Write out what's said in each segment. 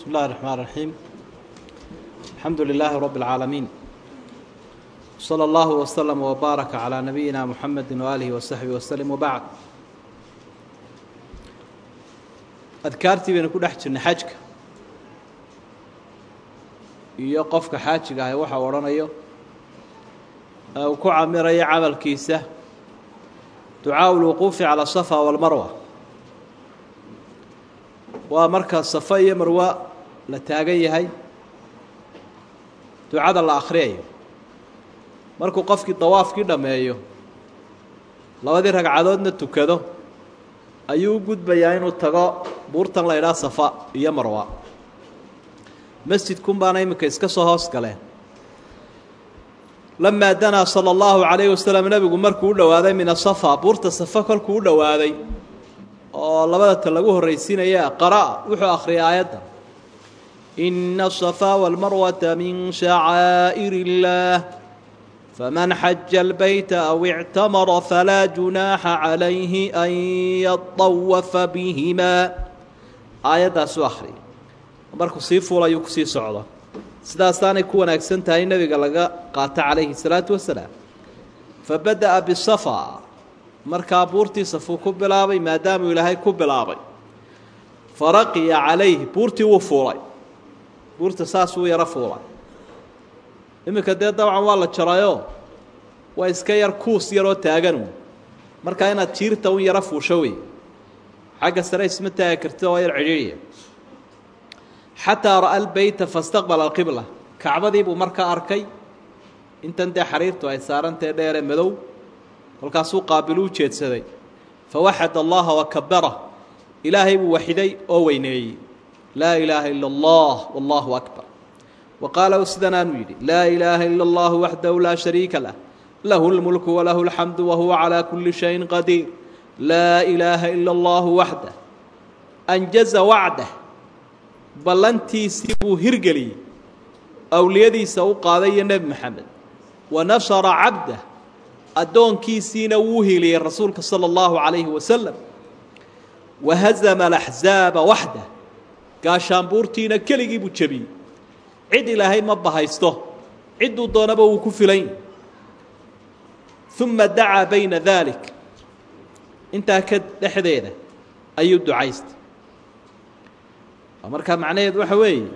بسم الله الرحمن الرحيم الحمد لله رب العالمين صلى الله وسلم وبارك على نبينا محمد وآله وصحبه وسلم وبعد adkaartii baynu ku dhex jirnay xajka iyo qofka xaajiga ahay waxa u odhanayo ee uu ku camirayo camalkiisa ducaaءu اlwuquufi calى الصafa wاlmarwa waa marka safa iyo marwa la taagan yahay ducada la akhriyayo markuu qofkii dawaafkii dhammeeyo labadii ragcadoodna tukado ayuu u gudbayaa inuu tago buurtan la idhaha safa iyo marwa masjidkun baana iminka iska soo hoos galeen lamaa danaa sala allahu calayhi wasalam nebigu markuu u dhowaaday min asafa buurta safa kolkuu u dhowaaday oo labada ta lagu horraysiinaya qara'a wuxuu akhriyay aayadda ina asafaa walmarwata min shacaa'ir illaah faman xaja albayta aw ictamara falaa junaaxa calayhi an yadawafa bihimaa aayaddaasuu akhriyay markuu sii fuulayuu kusii socdo sidaasaanay ku wanaagsan tahay nebiga laga qaato calayhi salaatu wasalaam fabada'a bisafa markaa buurtii safuu ku bilaabay maadaamuu ilaahay ku bilaabay faraqiya calayhi buurtii wuu fuulay buurta saas wuu yaro fuulay iminka dee dabcan waa la jarayoo waa iska yar kuus yaroo taaganu markaa inaad jiirta un yaro fuusho wey xagga sare isma taagi karti oo yar cidhiidhiya xataa ra'a albeyta fastaqbala alqibla kacbadii buu markaa arkay intan dee xariirtu ay saarantae dheere madow kolkaasuu qaabilu u jeedsaday fawaxad allaha wakabara ilaahay buu waxiday oo weyneeyey laa ilaaha ila allah wallahu akbar wa qaala sidanaanuu yidhi laa ilaaha ila allahu waxdahu laa shariika lah lahu lmulku walahu alxamdu wahuwa calaa kulli shayin qadiir laa ilaaha ila allahu waxdah anjaza wacdah ballantiisii buu hirgeliyey awliyadiisa u qaaday iyo nebi maxamed wa nashara cabdah addoonkiisiina wuu hiliyey rasuulka sala allahu calayhi wasalam wa hazama alaxzaaba waxdah gaashaanbuurtiina keligii buu jebiyey cid ilaahay ma bahaysto cidduu doonaba wuu ku filan uma dacaa bayna daalik intaa ka dhexdeeda ayuu ducaystay markaa macnaheed waxa weeye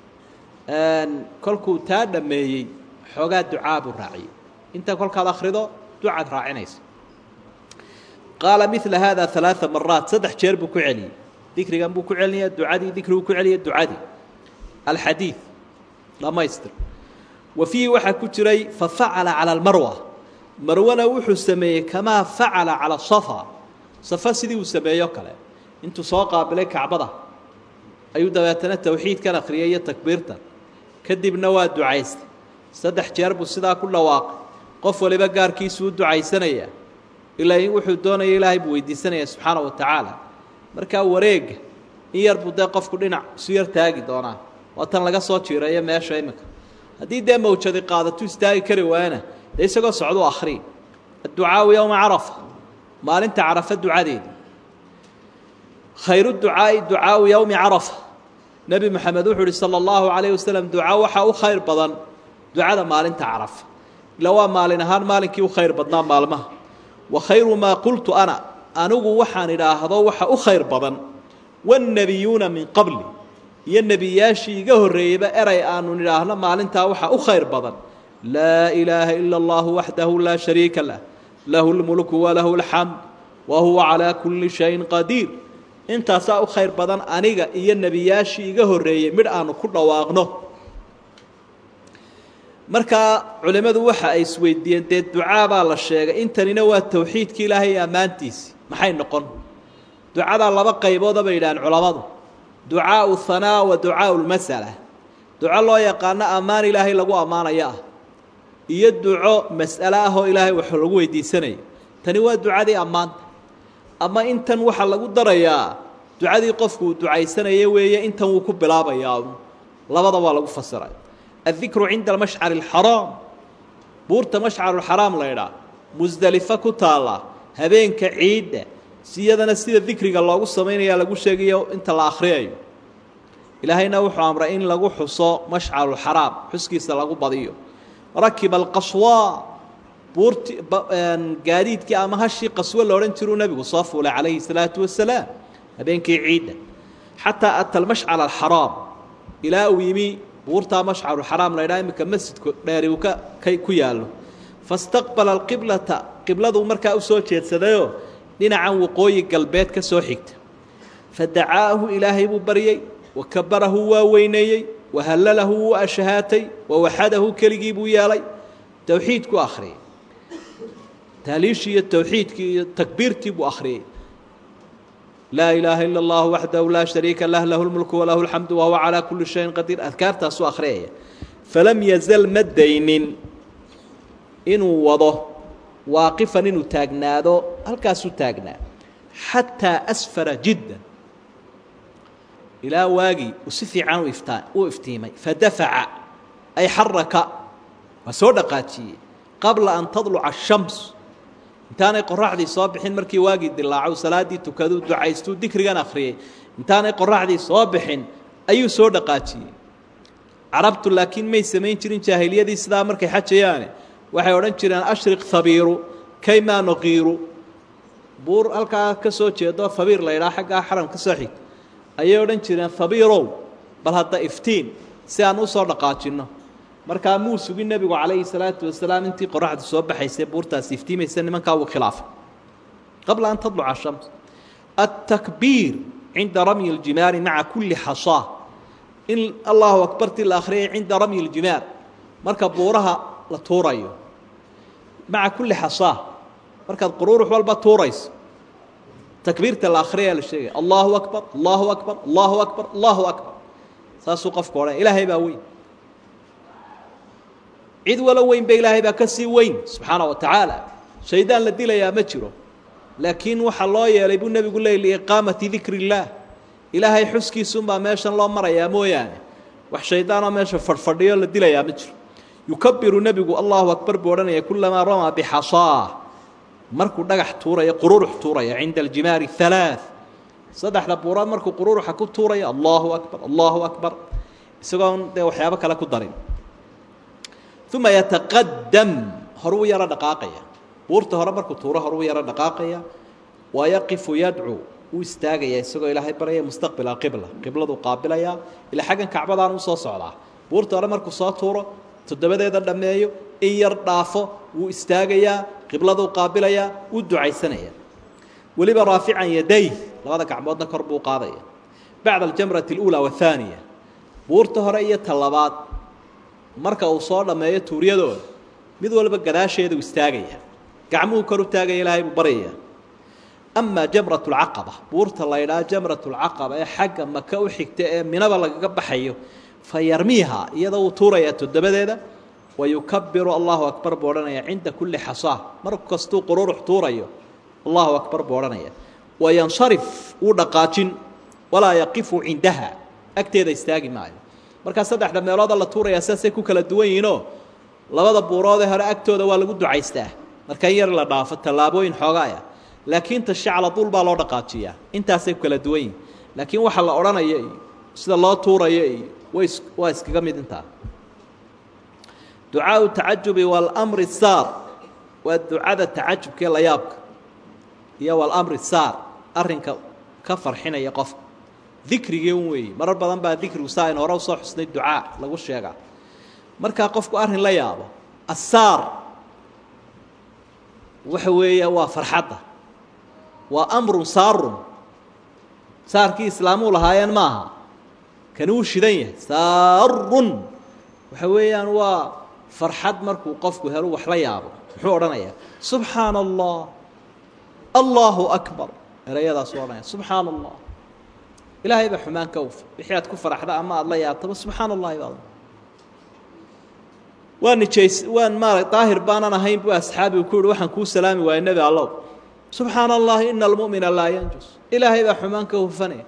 kolkuu taa dhammeeyey xoogaa ducaa buu raaciyey inta kolkaad akhrido ducaad raacinaysa qaala mila haada ثalaaثa maraat saddex jeer buu ku celiyey dikrigan buu ku celinaya ducadii dikriguu ku celiya ducadii alxadiid dhammaystir wa fiihi waxaa ku jiray fafacala calى اlmarwa marwana wuxuu sameeyey kamaa facala calى safa safa sidii uu sameeyo kale intuu soo qaabilay kacbada ayuu dabeetana towxiidkan akhriyay iyo takbiirtan kadibna waa ducaystay saddex jeer buu sidaa ku dhawaaqay qof waliba gaarkiisuu ducaysanayaa ilaa wuxuu doonaya ilaahay buu weydiisanaya subxaana wa tacaala markaa wareega in yar buu dee qofku dhinac isu yar taagi doonaa waa tan laga soo jiireeyo meesha iminka haddii dee mawjadi qaadatu istaagi kari waayana dee isagoo socduu akhriy adducaau yowma carafa maalinta carafa ducadeedii khayru ducaa'i ducaau yowmi carafa nebi moxamed wuxuu uhi sala allahu calayh wasalam duca waxaa u khayr badan ducada maalinta carafa ila waa maalin ahaan maalinkii u khayr badnaa maalmaha wa khayru maa qultu ana anigu waxaan idhaahdo waxa u khayr badan wannebiyuuna min qabli iyo nebiyaashii iga horreeyeyba eray aanu idhaahno maalintaa waxa u khayr badan laa ilaaha ila allahu waxdahu laa shariika lah lahu lmulku walahu alxamd wa huwa calaa kulli shayin qadiir intaasaa u khayr badan aniga iyo nebiyaashii iga horreeyey midh aanu ku dhawaaqno markaa culimmadu waxa ay isweydiiyeen dee ducaa baa la sheegay intanina waa towxiidka ilaahay iyo ammaantiisi maxay noqon ducadaa laba qaybooda bay yidhahaan culammadu ducaau hanaa wa ducaau lmasala duco loo yaqaano ammaan ilaahay lagu ammaanayo ah iyo duco mas'alo ah oo ilaahay wax lagu weydiisanayo tani waa ducadii ammaanta ama intan waxaa lagu darayaa ducadii qofku uu ducaysanaya weeye intan wuu ku bilaabayaa labada waa lagu fasiray aلdikru cinda almashcari اlxaraam buurta mashcaruxaraam la ydhaa musdelifo ku taalla habeenka ciidda siyadana sida dikriga loogu samaynayaa lagu sheegayo inta la akhriyayo ilaahayna wuxuu amray in lagu xuso mashcaluxaraam xuskiisa lagu badiyo rakiba alqaswaa buurti gaadiidkii ama hashii qaswo la odhan jiruu nebigu soo fuulay calayhi salaatu wasalaam habeenkii ciidda xataa ata almashcal alxaraam ilaa uu yimi buurtaa mashcaluxaraam la ydhaha iminka masjidku dheeri uu ka ku yaallo fastaqbala alqiblata qibladuu markaa u soo jeedsadayoo dhinacan waqooyi galbeed ka soo xigta fadacaahu ilaahay buu baryey wakabarahu waa weyneeyey wahallalahu wuu ashahaatay wawaxadahu keligii buu yeelay towxiid ku akhriyey taaliishii iyo towxiidkii iyo takbiirtii buu akhriyey laa ilaaha ila اllahu waxdahu laa shariika lah lahu lmulku walahu alxamdu wahuwa calaa kuli shayin qadiir adkaartaasuu akhriyaya falam yazal ma daynin inuu wado waaqifan inuu taagnaado halkaasuu taagnaa xataa asfara jiddan ilaa waagii uu si fiican u iftaa uu iftiimay fadafaca ay xaraka waa soo dhaqaajiyey qabla an tadluca ashams intaanay qoraxdii soo bixin markii waagii dilaaco salaaddii tukaduu ducaystuu dikrigan akhriyey intaanay qoraxdii soo bixin ayuu soo dhaqaajiyey carabtu laakiin may samayn jirin jaahiliyadii sidaa markay xajayaane waxay odhan jireen ashriq habiiru kaymaa nuqiiru buur halkaa ka soo jeedo habiir la ydhaha xaggaa xaram ka soo xigta ayay odhan jireen habiirow bal hadda iftiin si aan usoo dhaqaajinno markaa muu sugin nebigu calayhi salaatu wasalaam intii qoraxdu soo baxaysay buurtaasi iftiimaysa nimankaa wuu khilaafay qabla an tadluca shams atakbiir cinda ramyi ljimaari maca kulli xasaa in allahu akbartii la akhriyay cinda ramyi ljimaar marka buuraha la tuurayo maca kulli xasaa markaad quruurux walba tuurayso takbiirta la akhriyaa la sheegaya allahu akbar allahu akbar allahu akbar allahu akbar saasuu qofku odhan ilaahay baa weyn cid walo weynba ilaahay baa ka sii weyn subxaana wa tacaala shaydaan la dilayaa ma jiro laakiin waxaa loo yeelay buu nebigu leey liiqaamati dikri illaah ilaahay xuskiisunbaa meeshan loo marayaa mooyaane wax shaydaanoo meesha fadhfadhiyo la dilayaa ma jiro yukabiru nebigu allahu akbar buu odhanaya kulamaa ramaa bixasaa markuu dhagax tuuraya qururux tuuraya cinda aljimaari halaa saddexda buurood markuu qururuxa ku tuuraya allahu akbar allahu akbar isagoon dee waxyaabo kale ku darin uma yataqadam horuu yaro dhaqaaqaya buurta hore markuu tuuro horuu yaro dhaqaaqaya wayaqifu yadcuu uu istaagaya isagoo ilaahay baraya mustaqbil alqibla qibladuu qaabilaya ilaa xaggan kacbadaan u soo socdaa buurta hore markuu soo tuuro toddobadeeda dhammeeyo in yar dhaafo wuu istaagayaa qibladuu qaabilayaa wuu ducaysanaya weliba raafican yaday labada gacmoodna kor buu qaadaya bacda aljamrati اluulaa wahaaniya buurta hore iyo ta labaad marka uu soo dhammeeyo tuuryadooda mid walba gadaasheeda uu istaagaya gacmuhu kor u taagaya ilaahay buu baryaya amaa jamrat اlcaqaba buurta la ydhaha jamrat اlcaqaba ee xagga maka u xigta ee minaba lagaga baxayo fa yarmiiha iyadoo uu tuurayaa toddobadeeda wayukabiru allahu akbar buu odhanaya cinda kulli xasaa mar kastuu qururux tuurayo allahu akbar buu odhanaya wayansarif wuu dhaqaajin walaa yaqifu cindaha agteeda istaagi maayo markaa saddexda meelooda la tuurayaa sidaasay ku kala duwan yihiinoo labada buuroodee hore agtooda waa lagu ducaystaa marka in yar la dhaafo tallaabooyin xoogaaya laakiin ta shacla dul baa loo dhaqaajiyaa intaasay ku kala duwan yihin laakiin waxa la odhanaya iyo sida loo tuurayo iyo way waa iskaga mid intaa ducaau tacajubi walamri saar waa ducada tacajubkaee la yaabka iyo walamri saar arrinka ka farxinaya qofka dikrigii un weeye marar badan baa dikrigu saa aynu hore usoo xusnay ducaa lagu sheegaa markaa qofku arrin la yaabo asaar waxa weeye waa farxadda waa amrun saarun saarkii islaamuu lahaayeen maaha kani wuu shidan yahay saarun waxa weeyaan waa farxad markuu qofku helo wax la yaabo muxuu odhanayaa subxaana allah allahu akbar erayadaasuu odhanaya subxaana allah ilaahay baa xumaan ka ufa wixii aad ku faraxda ama aada la yaabtaba subxaana allahi baad waa nijays waan maara daahir baanan ahayn buu asxaabigu ku yihi waxaan kuu salaami waaya nebi allow subxaana allahi ina almu'mina laa yanjus ilaahay baa xumaan ka hufane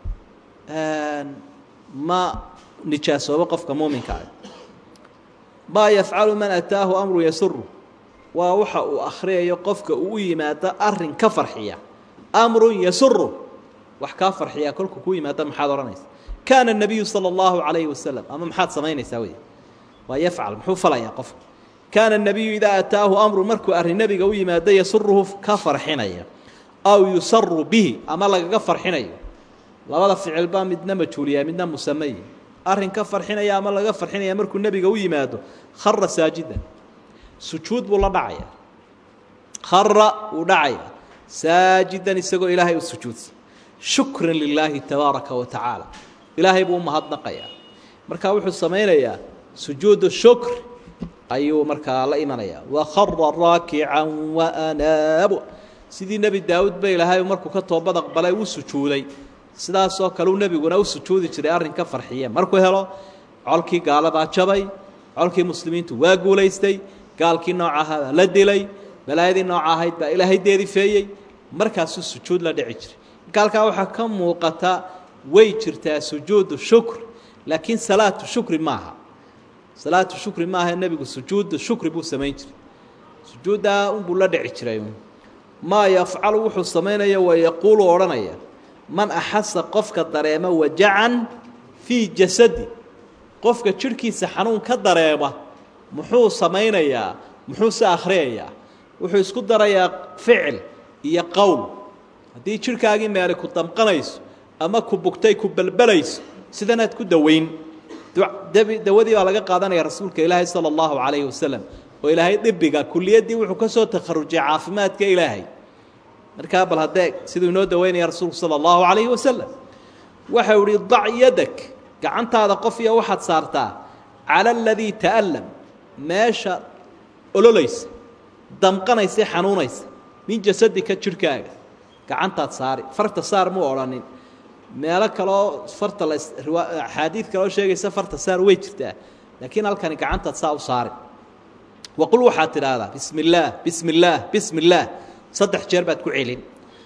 ma nijaasoobo qofka muuminka ah maa yafcalu man ataahu amru yasuru waa waxa uu akhriyayo qofka uu u yimaado arin ka farxiya amrun yasuru wax kaa farxiya kolku ku yimaado maxaad odhanaysa kaana الnabiyu salى اllahu عalayhi wasalam ama maxaad samaynaysaa wey waa yafcal muxuu falayaa qofka kaana الnabiyu idaa ataahu amru markuu arrin nebiga u yimaado yasuruhu ka farxinaya aw yusaru bihi ama lagaga farxinayo labada ficil baa midna majhuuliya midna musamey arrin ka farxinaya ama laga farxinaya markuu nebiga u yimaado khara saajidan sujuud buu la dhacaya khara wuu dhacaya saajidan isagoo ilaahay u sujuudsan shukran lilaahi tabaaraka wa tacaala ilaahay buu umahadnaqayaa markaa wuxuu samaynayaa sujuudu shukr ayuu markaa la imanayaa wakhara raakican waanaabu sidii nebi daawuud ba ilaahay markuu ka toobad aqbalay u sujuuday sidaasoo kale uu nebiguna u sujuudi jiray arrin ka farxiye markuu helo colkii gaaladaa jabay colkii muslimiintu waa guulaystay gaalkii nooca ahaa baa la dilay balaayadii nooca ahayd baa ilaahay deedifeeyey markaasuu sujuud la dhici jiray marka halkaa waxaa ka muuqata way jirtaa sujuudu shukr laakiin salaatu shukri maaha salaatu shukri maaha nebigu sujuudu shukri buu samayn jiray sujuuddaa unbuu la dhici jiray maa yafcalu wuxuu samaynaya wa yaquulu odhanaya man axasa qofka dareema wajacan fii jasadi qofka jidhkiisa xanuun ka dareema muxuu samaynayaa muxuu se akhriyayaa wuxuu isku darayaa ficil iyo qowl haddii jidhkaagii meeli ku damqanayso ama ku bugtay ku belbelayso sidanaad ku daweyn dawadii baa laga qaadanaya rasuulka ilaahay sala allahu calayhi wasalam oo ilaahay dhibiga kuliyaddii wuxuu ka soo takharujay caafimaadka ilaahay markaa bal haddee siduu inoo daweynaya rasuulku sala allahu calayhi wasalam waxau ihi dac yadak gacantaada qof iyo waxaad saartaa cala aladii ta'allam meesha ololaysa damqanaysa xanuunaysa min jasadika jidhkaaga gacantaad saari farta saar muu odhanin meelo kaleoo farta la axaadiid kaleoo sheegaysa farta saar way jirtaa laakiin halkani gacantaad saa u saari waqul waxaad tidhaahdaa bismi illaah bismi illaah bismi illaah saddex jeer baad ku celin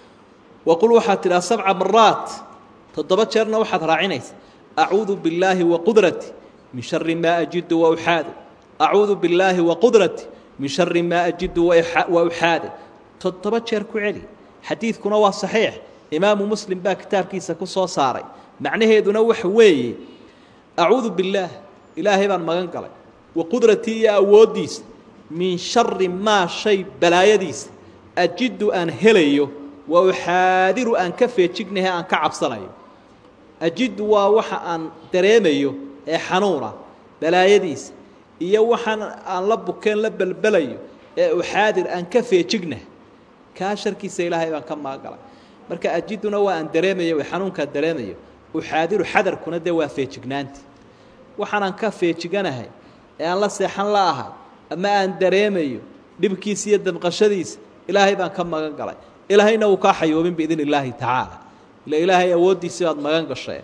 waqul waxaad tidhaha sabca maraat toddoba jeerna waxaad raacinaysa acuudu billaahi wa qudrati min shari maa ajidu wa uxaade acuudu billaahi wa qudrati min shari maa ajidu wa uxaade toddoba jeer ku celi xadiidkuna waa saxiix imaamu muslim baa kitaabkiisa ku soo saaray macnaheeduna waxa weeye acuudu billaah ilaahay baan magan galay wa qudratii iyo awooddiisa min shari maa shay balaayadiisa ajidu aan helayo wa uxaadiru aan ka feejignahe aan ka cabsanayo ajidu waa waxa aan dareemayo ee xanuuna balaayadiisa iyo waxaan aan la bukeen la belbelayo ee uxaadir aan ka feejignaha kaa sharkiisa ilaahay baan ka maagalay marka ajiduna waa aan dareemayo xanuunkaan dareemayo uxaadiru xadarkuna dee waa feejignaanti waxaanaan ka feejiganahay ee aan la seexan la ahay ama aan dareemayo dhibkiisa iyo damqashadiisa ilaahay baan ka magan galay ilaahayna wuu kaa xayoobin biidn illaahi tacaala ila ilaahay awooddiisii baad magan gashee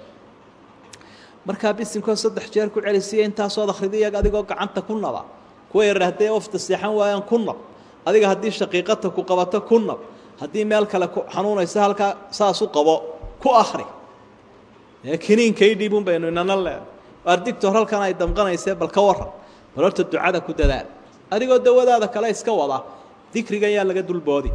markaa bisinkoo saddex jeer ku celisiya intaasood akrida iyaga adigoo gacanta ku naba kuwa yarar hadday ofta seexan waayaan ku nab adiga haddii shaqiiqata ku qabato ku nab haddii meel kale ku xanuunaysa halkaa saas u qabo ku akri ee kiniinkaydhiibun baynu inana leehay ardictor halkan ay damqanaysee bal ka waran bal horta ducada ku dadaal adigoo dawadaada kale iska wada dikrigan yaa laga dulboodi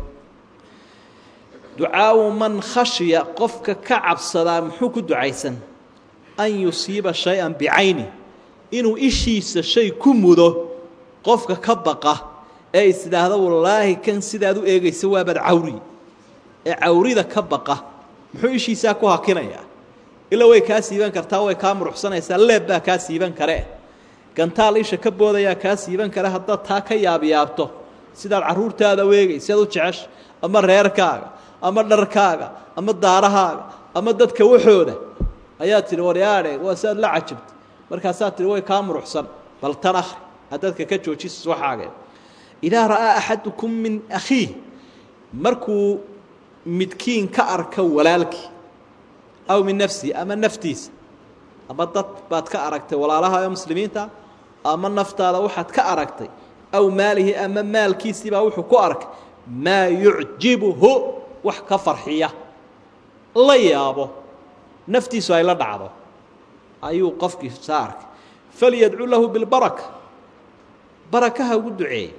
ducaau man khashiya qofka ka cabsadaa muxuu ku ducaysan an yusiiba shay-an bicayni inuu ishiisa shay ku mudo qofka ka baqa ee is idhaahda wallaahi kan sidaad u eegaysa waabaad cawri ee cawrida ka baqa muxuu ishiisaa ku hakinayaa ila way kaa siiban kartaa way kaa muruxsanaysaa leeb baa kaa siiban karee gantaal isha ka boodayaa kaa siiban kare haddaad taa ka yaabyaabto sidaad carruurtaada weegay siaad u jecesha ama reerkaaga ama dharkaaga ama daarahaaga ama dadka waxooda ayaad tidhi waryaadhe waa siaad la cajabtay markaasaad tidhi way kaa muruxsan bal tan akhri aad dadka ka joojisas waxaagee idaa ra'aa axadukum min akhiih markuu midkiin ka arka walaalkii aw min nafsihi ama naftiisa ama dad baad ka aragtay walaalaha ee muslimiinta ama naftaada waxaad ka aragtay aw maalihi ama maalkiisiibaa wuxuu ku arkay maa yucjibuhu wax ka farxiya la yaabo naftiisu ay la dhacdo ayuu qofkii saa arkay falyadcu lahu bilbaraka barakaha ugu duceeye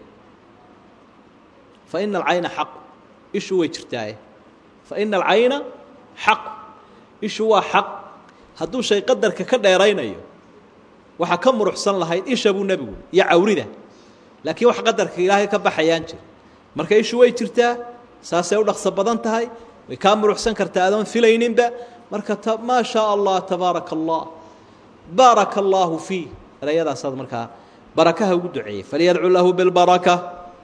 fa ina alcayna xaqu ishu way jirtaaye fa ina alcayna xaqu ishu waa xaq hadduu shay qadarka ka dheeraynayo waxaa ka muruxsan lahayd isha buu nebigu iyo cawrida laakiin wax qadarka ilaahay ka baxayaan jir marka ishu way jirtaa saasay u dhaqso badan tahay way kaa muruxsan kartaa adoon filayninba marka t maa shaa allah tabaaraka allah baaraka allaahu fiih erayadaasaad markaa barakaha ugu duceeyey falyadcu lahu bilbaraka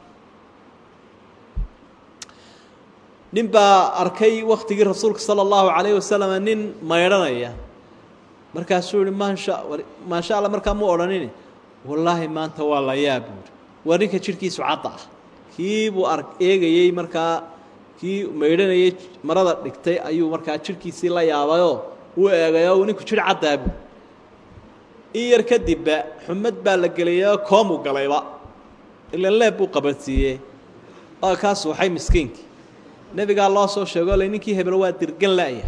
nin baa arkay waktigii rasuulka sala allahu calayh wasalam nin maydhanaya markaasuu yihi maasha maasha alla markaa mu odhanin wallaahi maanta waa la yaab buuri waa ninka jidhkiisu cadda ah kii buu ar eegayey markaa kii maydhanayay marada dhigtay ayuu markaa jidhkiisii la yaabayoo uu eegayoo ninku jidh caddaa buuri in yar kadibba xumad baa la geliyayoo koomuu galayba ilan leeb buu qabansiiyey oo kaa suuxay miskiinkii nebigaa loo soo sheego le ninkii hebel waa dirgan la'ya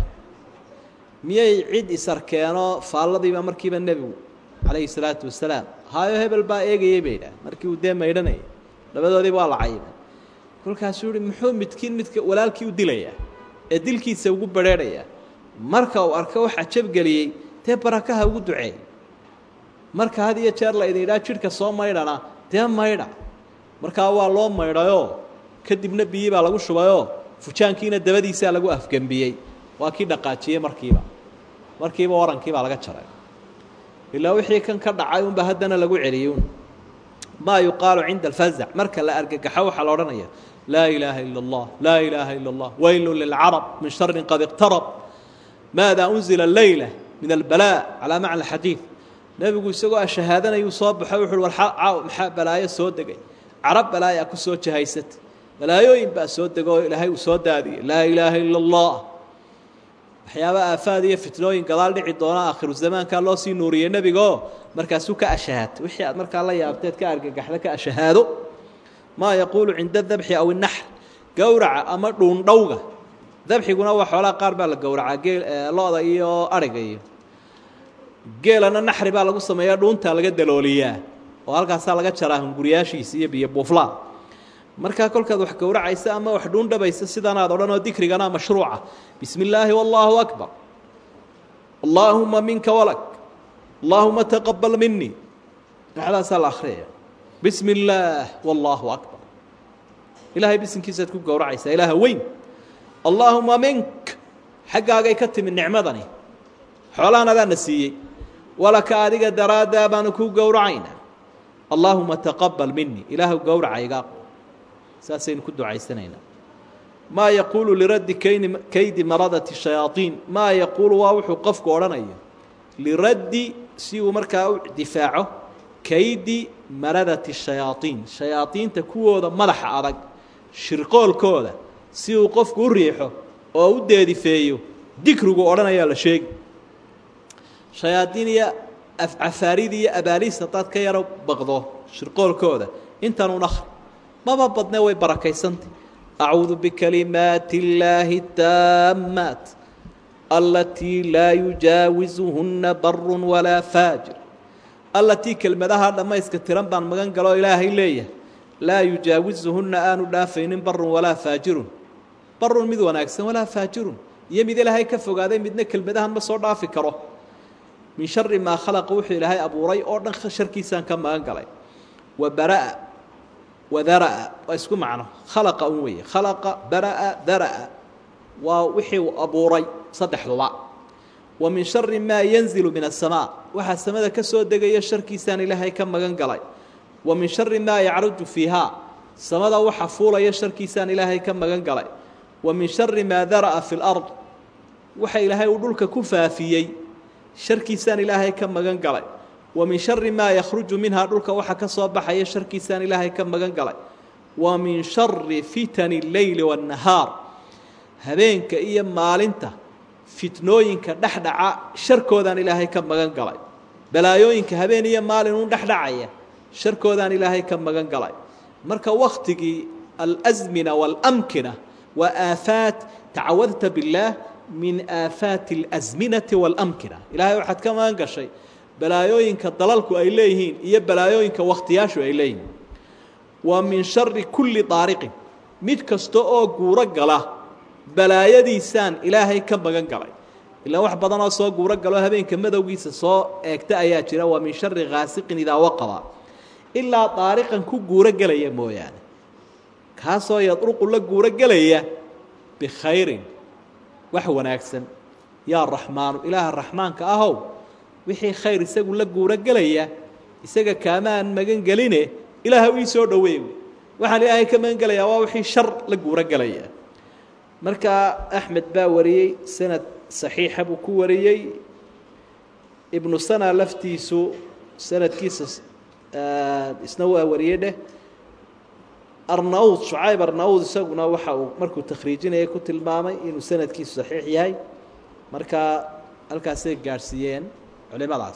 miyay cid isarkeenoo faalladiiba markiiba nebigu calayhi salaatu wasalaam haayo hebel baa eegayey bay idhaah markii uu dee maydhanayay labadoodiiba waa la cayibay kolkaasuu yihi muxuu midkiin midka walaalkii u dilayaa ee dilkiisa ugu badrheedhayaa marka uu arko waxaa jabgeliyey dee barakaha ugu duceey marka had iyo jeer la idin idhaa jidhka soo maydhana dee maydha markaa waa loo maydhayoo kadibna biyii baa lagu shubayoo fujaankiina dabadiisaa lagu afgembiyey waa kii dhaqaajiyey markiiba markiiba warankii baa laga jaray ilaa wixii kan ka dhacay unba haddana lagu celiyey un maa yuqaalu cinda alfazac marka la argagaxo waxaa la odhanaya laa ilaaha ila اllah laa ilaaha ila اllah weylu lilcarab min shari qad iqtarab maada unzila leyla min albalaa calaa macna xadiid nebigu isagoo ashahaadanayuu soo baxo wuxu uhi war maxaa balaayo soo degay carab balaayaa ku soo jahaysatay balaayooyin baa soo dego oo ilaahay uu soo daadiyey laa ilaaha ila اllah waxyaaba aafaad iyo fitnooyin gadaal dhici doona aakhiru zamaankaa loo sii nuuriyey nebigaoo markaasuu ka ashahaato wixii aad markaa la yaabteed ka argagaxda ka ashahaado maa yaquulu cinda dabxi aw inaxr gowraca ama dhuundhowga dabxiguna waa xoolaha qaar baa la gowracaa geel lo-da iyo ariga iyo geelana naxri baa lagu sameeyaa dhuuntaa laga dalooliyaa oo halkaasaa laga jaraa hunguriyaashiisa iyo biyo buuflaa markaa kolkaad wax gowracaysa ama wax dhuundhabaysa sidanaad odhan oo dikrigana mashruuca bismi illaahi wallaahu akbar allaahuma minka walak allaahuma taqabal minii dhexdaasaa la akhriyaya bismi illaah wallaahu akbar ilaahay bisinkiisaad ku gowracaysaa ilaaha weyn allaahuma mink xaggaagay ka timi nicmadani xoolahan adaana siiyey walaka adiga daraaddaa baanu kuu gowracaynaa allaahuma taqabal minii ilaahu gowracayga saasaynu ku ducaysanaynaa maa yaquulu liraddi kayni kaydi maradati shayaaiin maa yaquulu waa wuxuu qofku odhanayo liraddi si uu markaa u difaaco kaydi maradati shayaaiin shayaadiinta kuwooda madaxa adag shirqoolkooda si uu qofku u riixo oo u deedifeeyo dikrigu odhanayaa la sheegi shayaadiin iyo afcafaarid iyo abaaliis haddaad ka yaro baqdo shirqoolkooda intanuun akri maba badne way barakaysantay acuudu bikalimaati اllaahi taamaat alatii laa yujaawizuhunna baru walaa faajir allatii kelmadaha dhammayska tiran baan magan galoo ilaahay leeyahay laa yujaawizuhunna aanu dhaafaynin barun walaa faajirun barun mid wanaagsan walaa faajirun iyo mid ilaahay ka fogaaday midna kelmadahan ma soo dhaafi karo min shari maa khalaqa wuxuu ilaahay abuuray oo dhan sharkiisaan ka magan galay wa baraa wadaraa waa isku macno khalaqa un weeye khalaqa baraa daraa waa wixii uu abuuray saddexduba wa min shari maa yanzilu min asamaa waxaa samada ka soo degaya sharkiisaan ilaahay ka magan galay wa min shari maa yacruju fiihaa samada waxa fuulaya sharkiisaan ilaahay ka magan galay wa min shari maa dara'a fi lard waxa ilaahay uu dhulka ku faafiyey sharkiisaan ilaahay ka magan galay wa min shari maa yakhruju minhaa dhulka waxa ka soo baxaya sharkiisaan ilaahay ka magan galay wa min shari fitani اleyli waاnnahaar habeenka iyo maalinta fitnooyinka dhexdhaca sharkoodaan ilaahay ka magan galay balaayooyinka habeen iyo maalin uun dhexdhacaya sharkoodaan ilaahay ka magan galay marka waktigii alazmina waalamkina waa aafaat tacawadta biاllaah min aafaati اlasminati waalamkina ilaahay waxaad ka magan gashay balaayooyinka dalalku ay leeyihiin iyo balaayooyinka wakhtiyaashu ay leeyihiin wa min shari kulli daariqin mid kasta oo guuro gala balaayadiisaan ilaahay ka magan galay ilaa wax badanoo soo guuro galo habeenka madowgiisa soo eegta ayaa jira waa min shari khaasiqin idaa waqaba ilaa daariqan ku guuro gelaya mooyaane kaasoo yadruqu la guuro gelaya bikhayrin wax wanaagsan yaa raxmaanu ilaaha raxmaanka ahow wixii khayr isagu la guuro gelaya isaga kaamaan magan geline ilaaha ii soo dhoweey waxaan ilaahay ka magan gelayaa waa wixii shar la guuro gelaya marka axmed baa wariyey sanad saxiixa buu ku wariyey ibnu sana laftiisu sanadkiisa isna waa wariyey dheh arnaud shucayb arnaud isaguna waxa uu markuu takhriijinaya ku tilmaamay inuu sanadkiisu saxiix yahay marka halkaasay gaadhsiiyeen culimadaas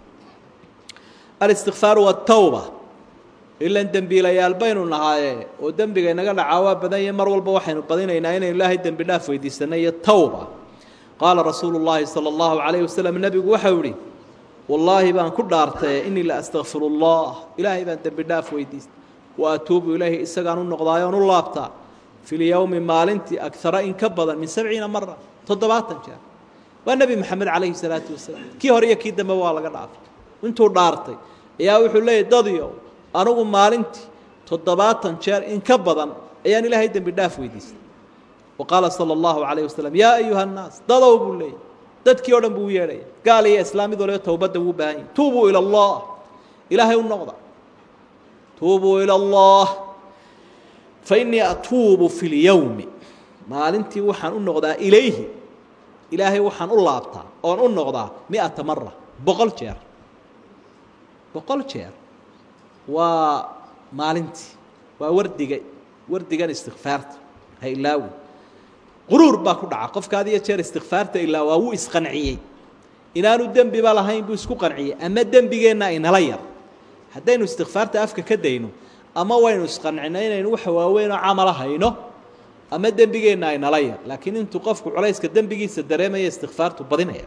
alistikfaaru watawba ilan dembiilayaal baynu nahaaye oo dembiga inaga dhacaa waa badan yahe mar walba waxaynu badinaynaa inaynu ilaahay dembi dhaaf weydiisanay iyo tawba qaala rasuulu llaahi sala allahu calayhi wasalam nebigu waxau ihi wallaahi baan ku dhaartaye inii la astakfiru allah ilaahay baan dembi dhaaf weydiistay wa atuubu ilayhi isagaan u noqdaayoon u laabtaa fi lyowmi maalintii agara in ka badan min sabciina mara toddobaatan jeer waa nebi maxamed calayhi salaatu wasalaam kii hore iyo kii dambe waa laga dhaafay intuu dhaartay ayaa wuxuu leeyahy dadyo anugu maalintii toddobaatan jeer in ka badan ayaan ilaahay dembi dhaaf weydiistay wa qaala sala allahu calayh wasalam yaa ayuha annaas dadow buu leeyahy dadkii o dhan buu u yeedhaya gaal iyo islaamid waliba towbadda wuu baahan yahy tuubuu ila allah ilaahay u noqda tuubuu ila allah fa innii atuubu fi lyowmi maalintii waxaan u noqdaa ilayhi ilaahay waxaan u laabtaa oon u noqdaa miata mara boqol jeer boqol jeer waa maalintii waa wardiga wardigan istikfaarta ha ilaawi quruur baa ku dhaca qofka had iyo jeer istikfaarta ilaa waa wuu isqanciyey inaanu dembiba lahayn buu isku qanciyey ama dembigeenna inala yar haddaynu istikfaarta afka ka dayno ama waynu isqancino inaynu waxa waaweynoo camala hayno ama dembigeenna aynala yar laakiin intuu qofku culayska dembigiisa dareemaya istikfaartu badinaya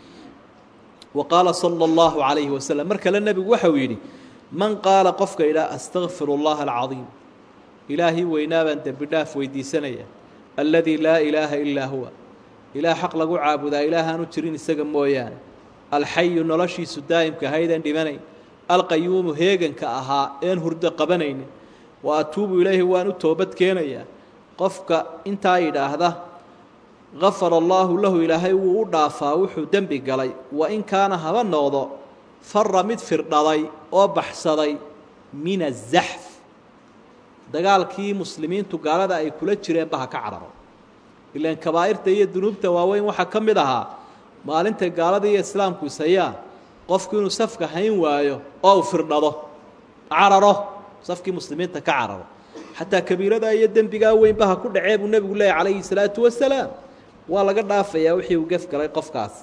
wa qaala sala allahu calayhi wasalam mar kale nebigu waxau yidhi man qaala qofka idhaa astakfir اllaha alcadiim ilaahii weynaa baan dembi dhaaf weydiisanaya alladii laa ilaaha ilaa huwa ilaah xaq lagu caabudaa ilaahaanu jirin isaga mooyaane alxayu noloshiisu daa'imka haydaan dhimanayn alqayuumu heeganka ahaa een hurdo qabanaynin wa atuubu ilayhi waan u toobad keenayaa qofka intaa yidhaahda gafara allaahu lahu ilaahay wuu u dhaafaa wuxuu dembi galay wa in kaana haba noqdo fara mid firdhaday oo baxsaday min azaxf dagaalkii muslimiintu gaalada ay kula jireenba ha ka cararo ilaan kabaa'irta iyo dunuubta waaweyn waxaa ka mid ahaa maalintay gaalada iyo islaamku ishayaan qofku inuu safka hayn waayo oo uu firdhado cararo safkii muslimiinta ka cararo xataa kabiiradaa iyo dembigaa weynba ha ku dhacee buu nebigu leeyahy calayhi salaatu wasalaam waa laga dhaafayaa wixii uu gef galay qofkaas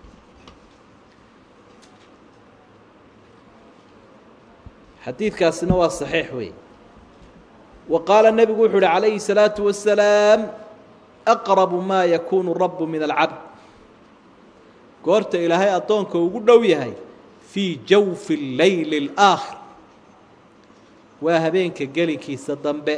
xadiidkaasina waa saxiix wey wa qaala nebigu wuxuu uhi calayhi الsalaaةu wasalaam aqrabu maa yakuunu rabu min alcabd goorta ilaahay addoonka ugu dhow yahay fii jawfi اleyli اlآakhir waa habeenka gelinkiisa dambe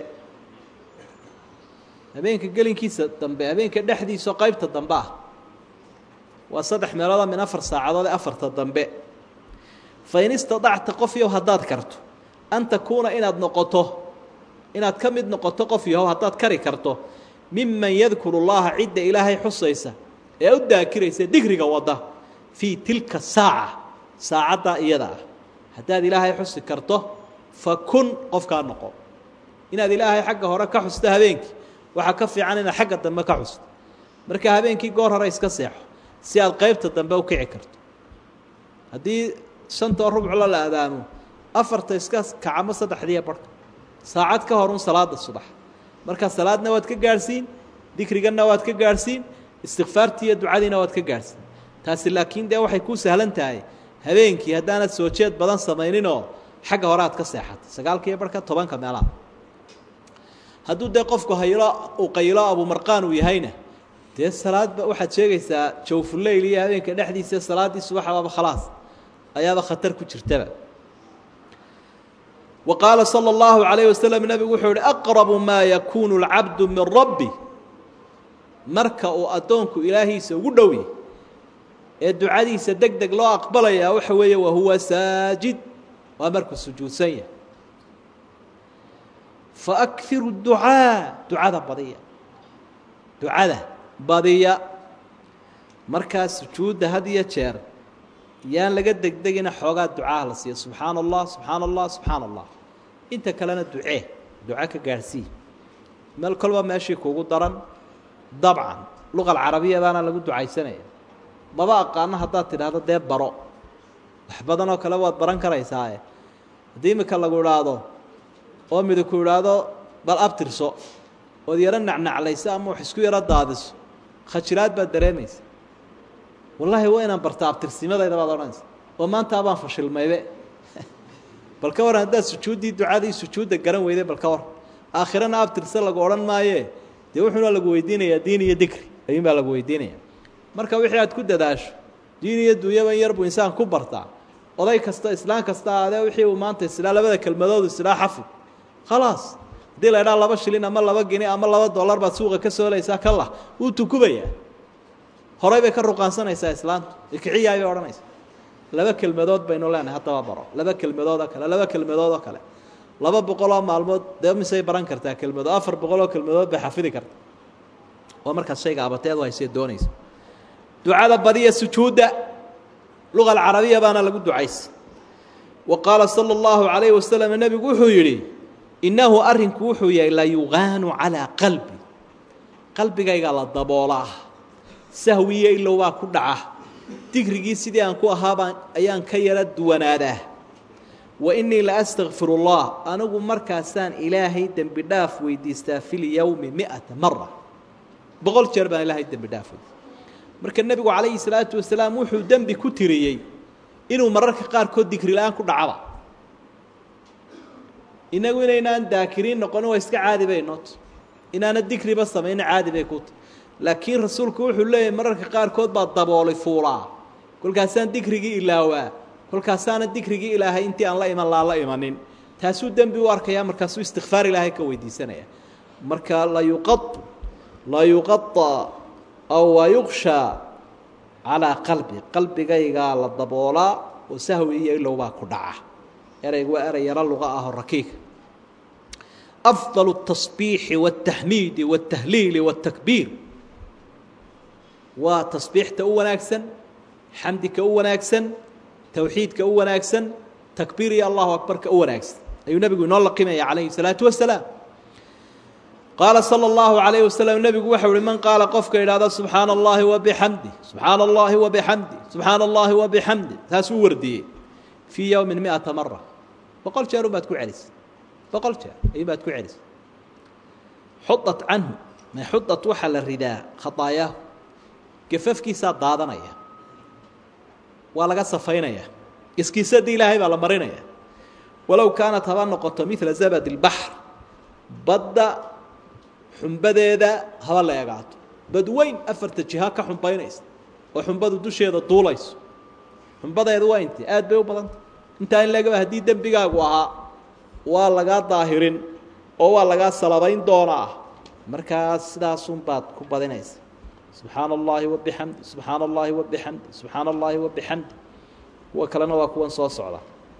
habeenka gelinkiisa dambe habeenka dhexdiisao qaybta dambe ah waa saddex meelooda min afar saacadood ee afarta dambe fain istaطacta qof yahow haddaad karto an takuuna inaad noqoto inaad ka mid noqoto qof yahow haddaad kari karto miman yadkuru اllaha cidda ilaahay xusaysa ee u daakiraysa digriga wadda fii tilka saaca saacaddaa iyada ah haddaad ilaahay xusi karto fa kun qofkaa noqo inaad ilaahay xagga hore ka xusto habeenkii waxaa ka fiican inaad xagga dambe ka xusto marka habeenkii goor hore iska seexo si aad qaybta dambe u kici karto haddii shantoo rubclo la adaamo afarta iska kacamo saddexdiiya barhka saacad ka horun salaada subax marka salaadna waad ka gaadhsiin dikriganna waad ka gaadhsiin istikfaartii iyo ducadiina waad ka gaadhsiin taasi laakiin dee waxay kuu sahlan tahay habeenkii haddaanad soo jeed badan samayninoo xagga hore aad ka seexatay sagaalkiiyo barhka tobanka meelaha hadduu dee qofku haylo uu qaylo abumarqaan uu yahayna dee salaadba waxaad sheegaysaa jawfuleyl iyo habeenka dhexdiisa salaaddii subaxbaaba khalaas ayaaba khatar ku jirtaba wa qaala salى اllahu عalayه waslm nebigu wuxuu yihi aqrabu maa yakuunu اlcabdu min rabbi marka uu addoonku ilaahiisa ugu dhow yahy ee ducadiisa deg deg loo aqbalayaa waxa weeye wahuwa saajid waa markuu sujuudsan yahay faakhiru ducaa ducada badiya ducada badiya markaa sujuudda had iyo jeer yaan laga degdegina xoogaa ducaha la siiyo subxaana allah subxaana allah subxaana allah inta kalena ducee duco ka gaadhsii meel kolba meeshii kuugu daran dabcan luqa alcarabiya baana lagu ducaysanaya maba aqaano haddaad tidhaahdo dee baro wax badan oo kale waad baran karaysaae haddii imika lagu idhaahdo oo midig ku idhaahdo bal abtirso ood yaro nacnaclayso ama wax isku yaro daadiso khajiraad baad dareemaysa wallaahi waa inaan barta abtirsimadayda baad odhanaysa oo maanta abaan fashilmaybe bal ka waran haddaad sujuuddii ducadii sujuudda garan weyday bal ka waran aakhirana abtirse lagu odhan maaye dee wuxuuna lagu weydiinayaa diin iyo dikri ayuun baa lagu weydiinaya marka wixii aad ku dadaasho diin iyo dunyaban yar buu insaan ku bartaa oday kasta islaan kasta aadee wixii uu maanta islaa labada kelmadoodu islaa xafid khalaas haddii la idhaha laba shilin ama laba gini ama laba dollar baad suuqa ka soolaysaa kalah wuu tukubayaa horay bay ka ruqaansanaysaa islaantu ikiciyaay bay odhanaysaa laba kelmadood baynu leenahay haddaba baro laba kelmadoodoo kale laba kelmadoodoo kale laba boqoloo maalmood dee misay baran kartaa kelmado afar boqoloo kelmadood bay xafidi kartaa waa markaas shayga abateed haysee doonaysa ducada badiya sujuudda luqa alcarabiya baana lagu ducaysa wa qaala sala allahu calayhi wasalam nebigu wuxuu yidhi innahu arrinku wuxuu yahay la yuqaanu calaa qalbi qalbigayga la daboolaa sahwiyo ilow baa ku dhaca digrigii sidii aan ku ahaabaan ayaan ka yara duwanaadaa wa innii la astakfiru allah anigu markaasaan ilaahay dembi dhaaf weydiistaa fi lyowmi mi'ata mara boqol jeer baan ilaahay dembi dhaaf weydiista marka nebigu calayhi salaatu wasalaam wuxuu dembi ku tiriyey inuu mararka qaarkood digri la-aan ku dhacaba inagu inaynaan daakiriin noqonin waa iska caadi bay noot inaana digriba samayno caadi bay ku tahy laakiin rasuulku wuxuu leeyahay mararka qaarkood baa dabooli fuulaa kolkaasaan digrigii ilaawaa kolkaasaana digrigii ilaahay intii aan la iman laan la imanin taasuu dembi u arkaya markaasuu istikfaar ilaahay ka weydiisanaya marka la yuqa la yuqaطa aw wayuqshaa calaa qalbi qalbigaygaa la daboolaa oo sahwi iyo ilow baa ku dhaca eraygu waa erey yaro luqa ah oo rakiiga afضal الtaصbiixi wالtaxmiidi wالtahliili wالtakbiir waa tasbiixta u wanaagsan xamdika u wanaagsan towxiidka u wanaagsan takbiir iyo allahu akbarka u wanaagsan ayuu nebigu inoo laqimaya calayhi الsalaatu wasalaam qaala salى اllahu عalayه waslm nebigu waxau uhi man qaala qofka idhahda subxaana اllahi wabixamdi subxaana اllahi wabixamdi subxaana اllahi wabixamdi taasuu wardiyey fii yowmi miata mara boqol jeer unbaad ku celisay boqol jeer ayuunbaad ku celisay xudat canhu ma xudat waxaa la ridaa khaطaayaahu gafafkiisaa daadanaya waa laga safaynaya iskiisadii ilaahay baa la marinaya walow kaanat haba noqoto mila zabad اlbaxr badda xumbadeeda haba la egaato badweyn afarta jiha ka xumbaynaysa oo xumbadu dusheeda duulayso xumbadeedu waa intee aad bay u badanta intaa in lagaba haddii dembigaagu ahaa waa lagaa daahirin oo waa lagaa salabayn doonaa markaas sidaasunbaad ku badinaysa subxaana اllahi wabixamdi subxaana اllahi wabixamdi subxaana اllahi wabixamdi kuwa kalena waa kuwan soo socda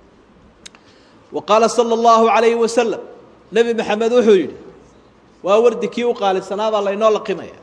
wa qaala salى اllahu عalayhi wasalam nebi maxamed wuxuu yidhi waa wardi kii u qaalisanaa baa laynoo laqimaya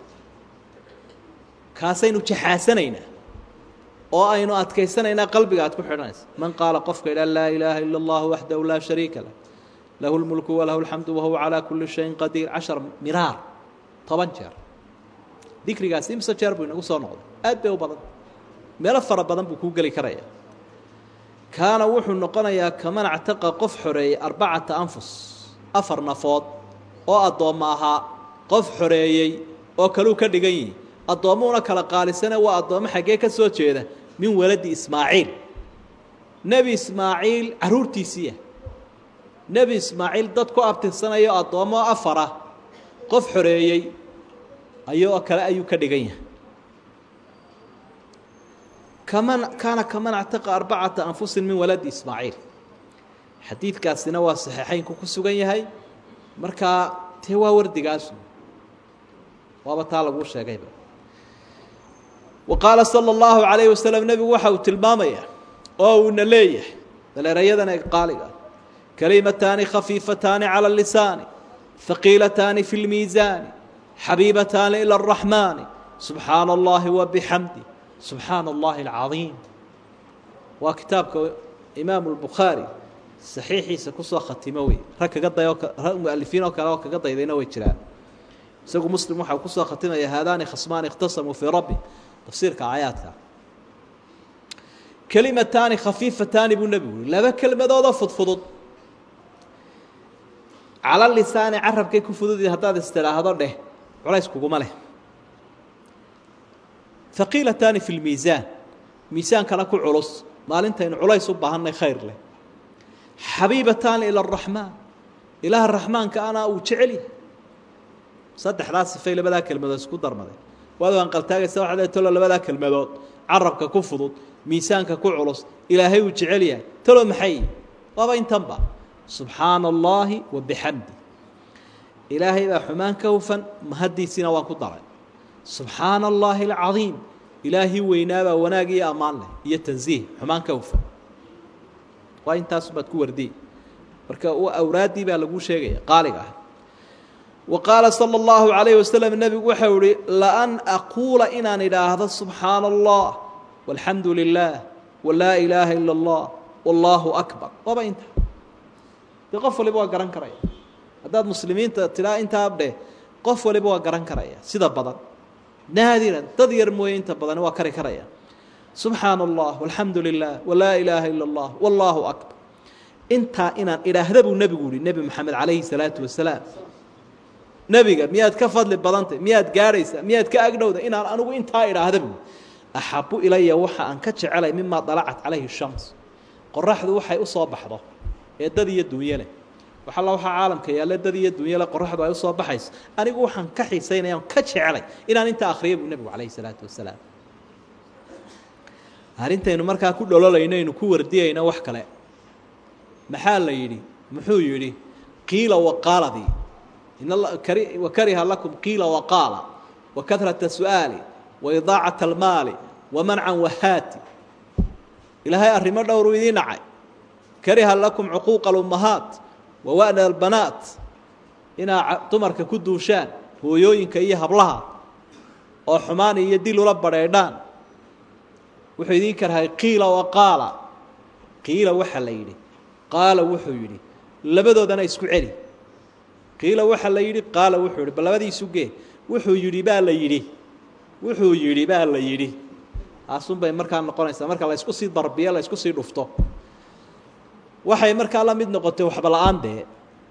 kaasaynu jaxaasanaynaa oo aynu adkaysanaynaa qalbiga aad ku xidhanaysa man qaala qofka idha laa ilaaha ila اllah waxdahu laa shariika lah lahu اlmulku walahu اlxamdu wahuwa calaa kuli shayin qadiir cashar miraar toban jeer dikrigaasi imse jeer buu inagu soo noqday aad bay u badan meelo fara badan buu kuu geli karaya kaana wuxuu noqonayaa kaman actaqa qof xoreeyey arbacata anfus afar nafood oo addoommo ahaa qof xoreeyey oo kaluu ka dhigan yihi addoommuhuna kala qaalisane waa addoommo xaggee ka soo jeeda min waladi ismaaciil nebi ismaaciil carruurtiisiiya nebi ismaaciil dad ku abtirsanayo addoommo afara qof xoreeyey ayoo kale ayuu ka dhigan yahay kaman kaana kaman actaqa arbacata anfusin min waladi ismaaciil xadiidkaasina waa saxiixaynku ku sugan yahay markaa tee waa wardigaasu waaba taa laguu sheegayba wa qaala sala allahu calayhi wasalam nebigu waxa uu tilmaamaya oo uuna leeyahay daleerayadan ee qaaliga kalimataani khafiifataani cala lisaani haqiilataani fi lmiisaani xabiibataani ila araxmaani subxaana allahi wa bixamdi subxaana allahi alcadiim waa kitaabka imaamu lbukhaari saxiixiisa kusoo khatimo wey rag kaga dayo rag mualifiin oo kale oo kaga daydayna way jiraan isagu muslim waxau kusoo khatimaya haadaani khasmaani ikhtasamuu fii rabbi tafsiirka aayaadka kelimataani khafiifataani buu nebigu yiri laba kelmadoodoo fudfudud cala lisaani carabkay ku fududi haddaad istidhaahdo dheh culays kuguma leh haqiilataani fi lmiisaan miisaankana ku culus maalintaynu culays u baahannay khayr leh xabiibataani ila araxmaan ilaaha raxmaanka ana uu jecel yahay saddexdaa sifay labadaa kelmadood isku darmaday waad anqaltaagaysa waxaad leey talo labadaa kelmadood carabka ku fudud miisaanka ku culus ilaahay uu jecel yahay talo maxay waaba intanba subxaana allaahi wa bixamdi ilaahay baa xumaan ka hufan mahaddiisiina waan ku daray subxaana allaahi alcadiim ilaahii weynaabaa wanaag iyo ammaan leh iyo tansiih xumaan ka hufan waa intaasubaad ku wardiy marka awraaddii baa laguu sheegaya qaaliga ah wa qaala sala allahu calayhi wasalam nebigu waxau ihi laan aquula inaan idhaahdo subxaana allah walxamdu lilah walaa ilaaha ila allah wallaahu akbar waaba inta dee qof waliba waa garan karaya haddaad muslimiinta tidhaa intaa dheh qof waliba waa garan karaya sida badan naadiran dad yar mooye inta badan waa kari karaya subxaana allah walxamdu lilah walaa ilaaha ila allah wallaahu akbar intaa inaan idhaahda buu nebigu yihi nebi moxamed calayhi salaatu wasalaam nebiga miyaad ka fadli badantay miyaad gaadhaysaa miyaad ka agdhowda inaan anigu intaa idhaahda buu axabu ilaya waxa aan ka jecelay mimaa dalacat calayhi shams qoraxdu waxay u soo baxdo ee dad iyo dunyo leh waxalla waxaa caalamka yaalle dad iyo dunyo leh qoraxdu ay u soo baxayso anigu waxaan ka xiisaynaya on ka jecelay inaan intaa akhriya buu nebigu calayhi salaatu wasalaam arrintaynu markaa ku dhololayno aynu ku wardiyayno wax kale maxaa la yidhi muxuu yidhi qiila waqaaladii wakariha lakum qiila waqaala wakahrata su'aali waidaacat almaali wamancan wahaati ilaahay arrimo dhowruu idiin dhacay kariha lakum cuquuqa alummahaat wawa'na albanaat inaa dumarka ku duushaan hooyooyinka iyo hablaha oo xumaan iyo dil ula badheedhaan wuxuu idiin karhay qiila waqaala qiila waxaa la yidhi qaala wuxuu yidhi labadoodana isku celi qiila waxaa la yidhi qaala wuxuu yidhi bal labadiisu gee wuxuu yidhi baa la yidhi wuxuu yidhi baa la yidhi taasunbay markaa noqonaysaa marka la ysku sii darbiyo la ysku sii dhufto waxay markaa la mid noqotay waxba la-aan dee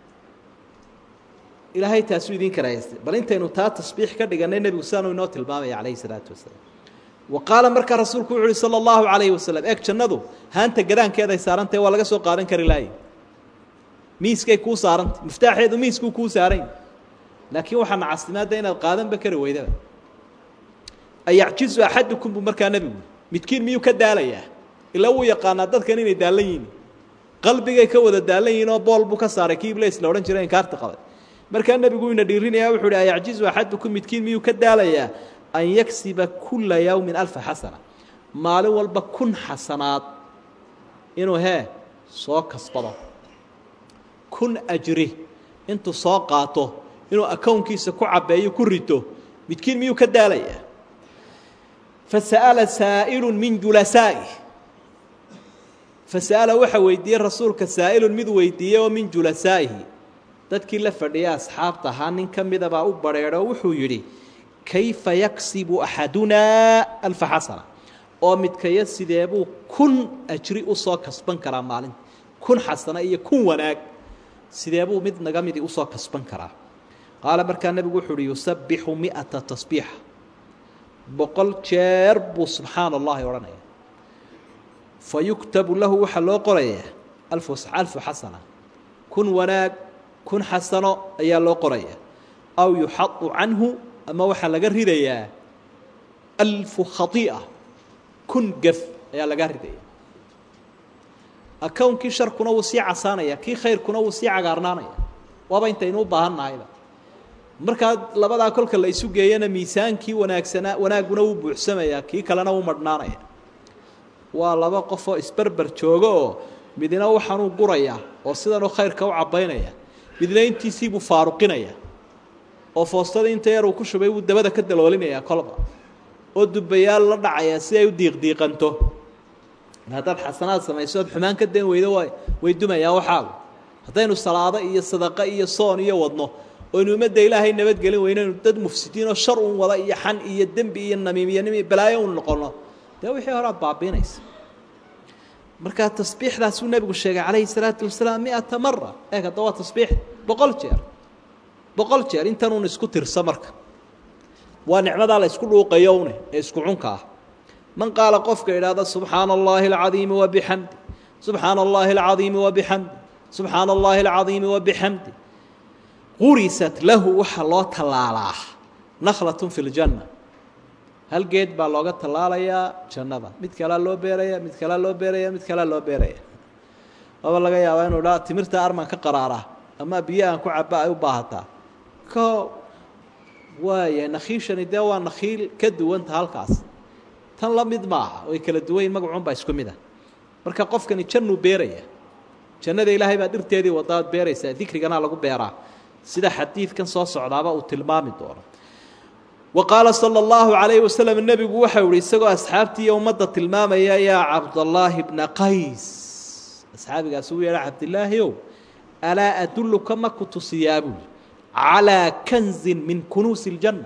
ilaahay taasuu idiin karahaystay bal intaynu taa tasbiix ka dhiganay nebigu sidaanuu inoo tilmaamaya calayhi salaatu wasalaam wa qaala markaa rasuulku wuxu uhi sala allahu calayhi wasalam eeg jannadu haanta gadaankeeday saarantahe waa laga soo qaadan kari laayay miiskay kuu saarantay miftaaxeedu miiskuu kuu saarany laakiin waxaa nacasnimaadda inaad qaadanba kari weydaba ayacjizu axadukum buu markaa nebigu midkiin miyuu ka daalayaa ilaa wuu yaqaanaa dadkan inay daallan yihiin qalbigay ka wada daallan yihiin oo bool buu ka saaray kii iblis la odhan jiray inkaarta qabay markaa nebigu ina dhiirinaya wuxuu uhi ayacjizu axadukum midkiin miyuu ka daalayaa an yaksiba kula yawmin alfa xasana maalin walba kun xasanaad inuu hee soo kasbado kun ajri intuu soo qaato inuu akownkiisa ku cabbeeyo ku rito midkiin miyuu ka daalayaa fasa'ala saa'ilu min julasaa'i fasa'ala waxa weydiiyey rasuulka saa'ilun mid weydiiyey oo min julasaa'ihi dadkii la fadhiyay asxaabta ahaa nin ka midabaa u badrheedho wuxuu yidhi kayfa yaksibu axadunaa alfa xasana oo midkaya sideebuu kun ajri usoo kasban karaa maalinta kun xasana iyo kun wanaag sideebuu mid naga midii usoo kasban karaa qaala markaa nebigu wuxuu uhi yusabbixu mi'ata tasbiixa boqol jeer buu subxaana allahi odhanaya fa yuktabu lahu waxaa loo qorayaa alfu alfu xasana kun wanaag kun xasano ayaa loo qoraya aw yuxadu canhu ama waxaa laga ridayaa alfu khai'a kun gef ayaa laga ridaya akownkii sharkuna wuu sii casaanaya kii khayrkuna wuu sii cagaarnaanaya waaba intaynu u baahan nahayba markaa labadaa kolka la isu geeyana miisaankii wanaagsanaa wanaagguna wuu buuxsamayaa kii kalena wuu madhnaanaya waa laba qofoo isberber jooga oo midna waxaanuu gurayaa oo sidanuu khayrka u cabbaynaya midna intiisiibuu faaruqinaya oo foostada inta yar uu ku shubay wuu dabada ka daloolinayaa kolba oo dubbayaal la dhacaya si ay u diiqdiiqanto haddaad xasanaad samayso ood xumaan ka dan weydo way way dumayaan waxaagu haddaynu salaado iyo sadaqo iyo soon iyo wadno oynu ummadda ilaahay nabadgelin weynaynu dad mufsidiinoo shar un wada iyo xan iyo dembi iyo namiimiyanimo iyo balaayo un noqono dee wixii hore aad baabiinaysa markaa tasbiixdaasuu nebigu sheegay calayhi salaatu wasalaam mi-ata mara eeg hadda waa tasbiix boqol jeer boqol jeer intanuun isku tirsa marka waa nicmadaa la isku dhuuqayo une ee isku cunka ah man qaala qofka idhaahda subxaana allahi alcadiimi wabixamdi subxaana allahi alcadiimi wabixamdi subxaana allahi alcadiimi wabixamdi qurisat lahu waxaa loo tallaalaa naklatun fi ljanna hal geed baa looga tallaalayaa jannada mid kalea loo beeraya mid kalea loo beeraya mid kalea loo beeraya aba laga yaabaa inuu dhaa timirta arman ka qaraaraa ama biyo aan ku caba ay u baahataa ko waaya nakhiishani dee waa nakhiil ka duwanta halkaas tan la mid maaha way kala duwanyiin magacunbaa isku mid ah marka qofkani jannuu beeraya jannada ilaahay baa dhirteedii wadaad beeraysaa dikrigana lagu beeraa sida xadiidkan soo socdaaba uu tilmaami doono wa qaala sala allahu calayhi wasalam nebigu waxau ihi isagoo asxaabtii iyo ummadda tilmaamaya yaa cabdallaahi bna qays asxaabigaas uu yeedha cabdilaahi ow alaa adulluka ma ku tusiyaa buuli calaa kanzin min kunuusi iljanna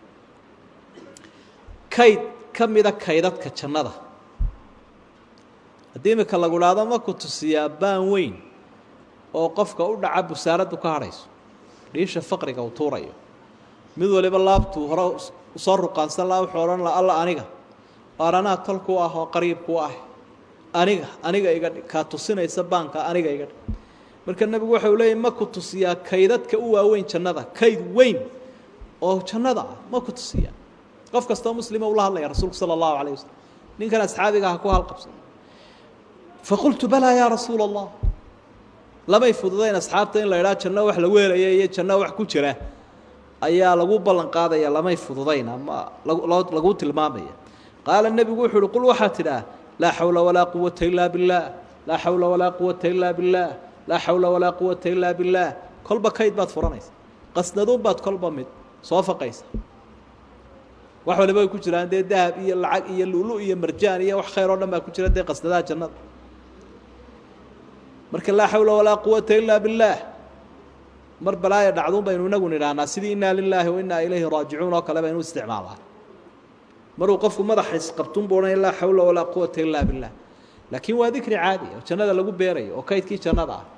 kayd ka mida kaydadka jannada haddii imika lagu dhahdo ma ku tusiyaa baan weyn oo qofka u dhaca busaaraddu ka hadhayso dhiisha faqriga uu tuurayo mid waliba laabtuu hore usoo ruqaansan laha wuxuu odhan laha alla aniga waar anaa tolku ah oo qariibku ah aniga aniga iga dhig kaa tusinaysa baanka aniga iga dhig marka nebigu waxa uu leeyay ma ku tusiyaa kaydadka u waaweyn jannada kayd weyn oo jannada ah ma ku tusiyaa qof kastoo muslima ula hadlaya rasuulku sala allahu calayh wasalam ninkan asxaabiga ha ku halqabsan faqultu balaa yaa rasuula allah lamay fududayn asxaabta in la idhaha janno wax la weelaya iyo janno wax ku jira ayaa lagu ballan qaadaya lamay fududayn ama lagu tilmaamaya qaala nebigu wuxu uhi qul waxaa tidhaah laa xawla walaa quwata ilaa billaah laa xawla walaa quwata ilaa billaah laa xawla walaa quwata ilaa billaah kolba kayd baad furanaysa qasnaduun baad kolba mid soo faqaysa wax waliba ay ku jiraan dee dahab iyo lacag iyo lulu iyo marjaan iyo wax khayr oo dhan baa ku jira dee qasnadaha jannada marka laa xawla walaa quwata ilaa billaah mar balaaya dhacduun baynu inagu nidhaahnaa sidii innaa lilaahi wa innaa ilayhi raajicuun oo kale baynu isticmaalaa maruu qofku madaxa isqabtun buu odhanaya laa xawla walaa quwata ilaa billah laakiin waa dikri caadi oo jannada lagu beerayo oo kaydkii jannada ah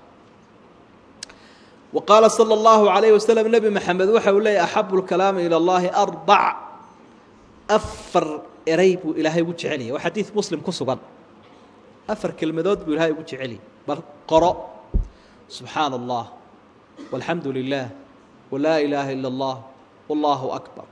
wa qaala sala allahu calayhi wasalam nebi maxamed waxa uu leeyay axabu lkalaami ila allahi arbac afar eray buu ilaahay ugu jeceliyay waa xadiid muslim ku sugan afar kelmadood buu ilaahay ugu jeceliyay bal qoro subxaana allah walxamdu lilah walaa ilaaha ila allah wallaahu akbar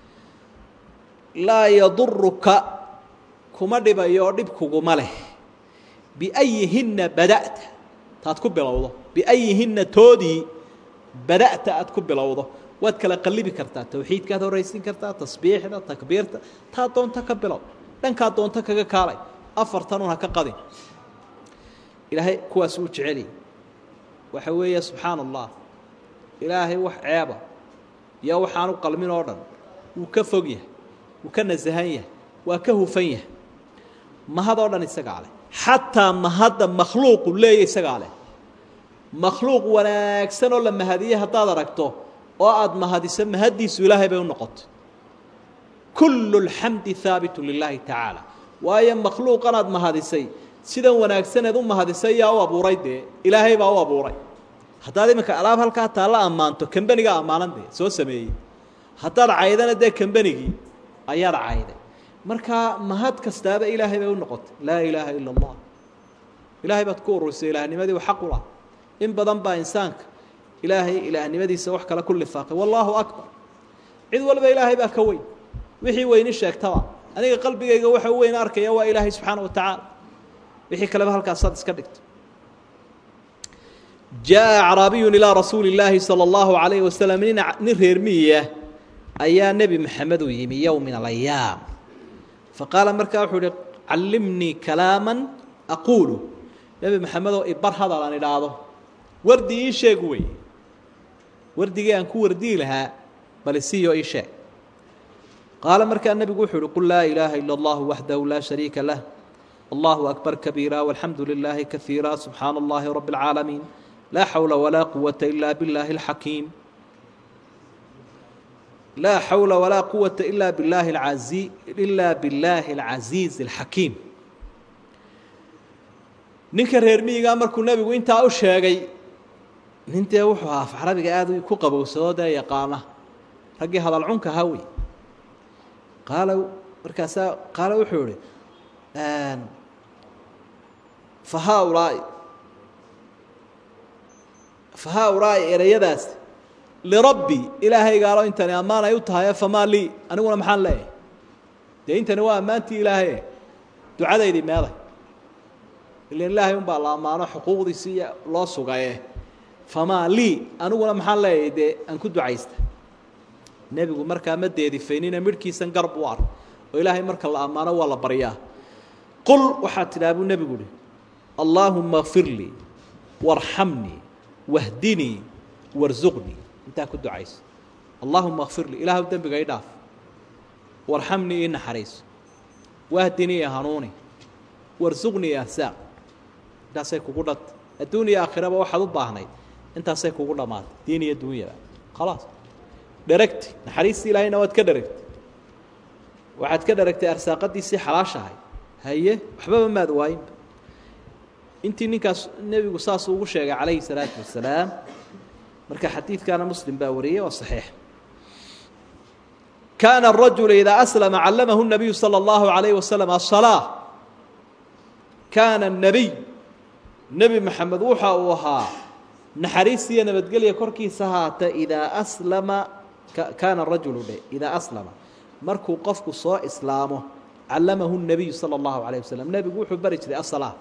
laa yaduruka kuma dhibayo oo dhib kuguma leh biayihinna bada'ta taad ku bilowdo biayihinna toodii bada'ta aad ku bilowdo waad kala qallibi kartaa tawxiidkaad horaysiin kartaa tasbiixda takbiirta taa doonto ka bilow dhankaa doonto kaga kaalay afartanun ha ka qadin ilaahay kuwaas uu jeceliyay waxa weeye subxaana allah ilaahay wax ceeba iyo waxaanu qalmin oo dhan wuu ka fog yahay wuu ka nasahan yahay waa ka hufan yahay mahadoo dhan isagaa leh xataa mahadda makhluuqu leeya isagaa leh makhluuq wanaagsan oo la mahadiye haddaad aragto oo aada mahadiso mahaddiisu ilaahay bay u noqotay kullu lxamdi haabitu lilaahi tacaala waayo makhluuqan aad mahadisay sidan wanaagsaneed u mahadisay yaa u abuuray dee ilaahay baa u abuuray haddaad iminka alaab halkaa taalla ammaanto kambenigaa ammaanan dee soo sameeyey haddaad caydana dee kambenigii ayaad cayday markaa mahad kastaaba ilaahay bay u noqotay laa ilaaha ila allah ilaahay baad ku ururisay ilaahnimadii xaq u lah in badan baa insaanka ilaahay ilaahnimadiisa wax kale ku lifaaqay wallaahu akbar cid walba ilaahay baa ka weyn wixii weyni sheegtaba aniga qalbigayga waxa u weyn arkaya waa ilaahay subxaana wa tacaala wixii kaleba halkaasaad iska dhigto jaa acraabiyun ilaa rasuuli illaahi sala allahu calayhi wasalam nin nin reer miyiya ayaa nebi maxamed u yimi yow min alayaam faqaala markaa wuxuu ihi callimnii kalaaman aquulu nebi maxamedoo ibar hadal aan idhaahdo wardi ii sheeg wey wardigii aan ku wardiyi lahaa bal isiyo ii sheeg qaala markaa nebigu wuxuu uhi qul laa ilaaha ila allahu waxdahu laa shariika lah allahu akbar kabiira walxamdu lilaahi kaiira subxaana allahi rabi اlcaalamiin laa xawla walaa quwata ila biاllaahi اlxakiim laa xawla walaa quwata ila billahi azi ila billaahi alcasiizi اlxakiim ninka reer miyigaa markuu nebigu intaa u sheegay nin dee wuxuu ahaa af carabiga aada ku qabowsado dee yaqaana raggii hadal cunka ahaa wey qaala markaasaa qaala wuxuu ihi fa haaulaai fa haaulaai ereyadaas lirabbi ilaahaygaalo intani ammaan ay u tahay famaa lii aniguna maxaan leeyahay dee intani waa ammaantii ilaahaye ducadaydii meeday ilan ilaahay unbaa la ammaano xuquuqdiisii loo sugaye famaa lii aniguna maxaan leeyahay dee aan ku ducaysta nebigu markaa ma deedifaynina midhkiisan garb u ar oo ilaahay marka la ammaano waa la baryaa qul waxaad tidhaha buu nebigu uhi allaahuma kfir lii warxamnii wahdinii warsuqnii intaa ku ducayso allaahuma kfir lii ilaahw dembiga i dhaaf warxamnii ii naxariiso wahdinii i hanuuni warsuqnii i ahsaaq intaasay kugu dhanta adduun iyo aakhiraba waxaad u baahnayd intaasay kugu dhammaatay diin iyo dunyaba khalaas dheragti naxariistii ilaahayna waad ka dheragtay waxaad ka dheragtay arsaaqadiisii xalaashahay haye waxbaba maad waayinba intii ninkaas nebigu saas ugu sheegay calayhi salaatu wasalaam marka xadiidkaana muslim baa wariyey waa saxiix kaana arajulu idaa aslama callamahu nabiyu sala allahu calayhi wasalam asalaa kaana nabiy nebi maxamed waxa uu ahaa naxariistiiyo nabadgelya korkiisa haata idaa aslama kaana rajulu dhe idaa aslama markuu qofku soo islaamo callamahu nabiyu sala allahu calayh wasalam nebigu wuxuu bari jiray asalaa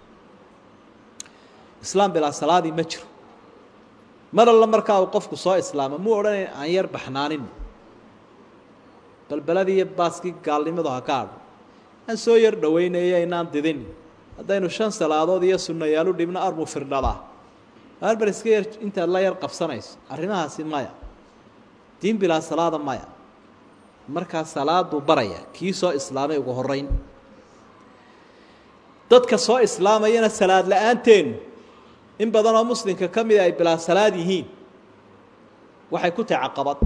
islaam bilaa salaadii ma jiro mar alla markaa uu qofku soo islaamo muu odhanayn aan yar baxnaanin balbeladii iyo baaskii gaalnimadu ha ka hadho aan soo yar dhowaynayo inaan didin haddaynu shan salaadood iyo sunnayaalu dhibno armu firdhadaa arbar iska yar intaad la yar qabsanayso arrimahaasi maya diin bilaa salaada maya markaa salaaduu baraya kii soo islaamay ugu horeyn dadka soo islaamayana salaad la-aanteenu in badan oo muslimka ka mida ay bilaa salaad yihiin waxay ku tahay caqabad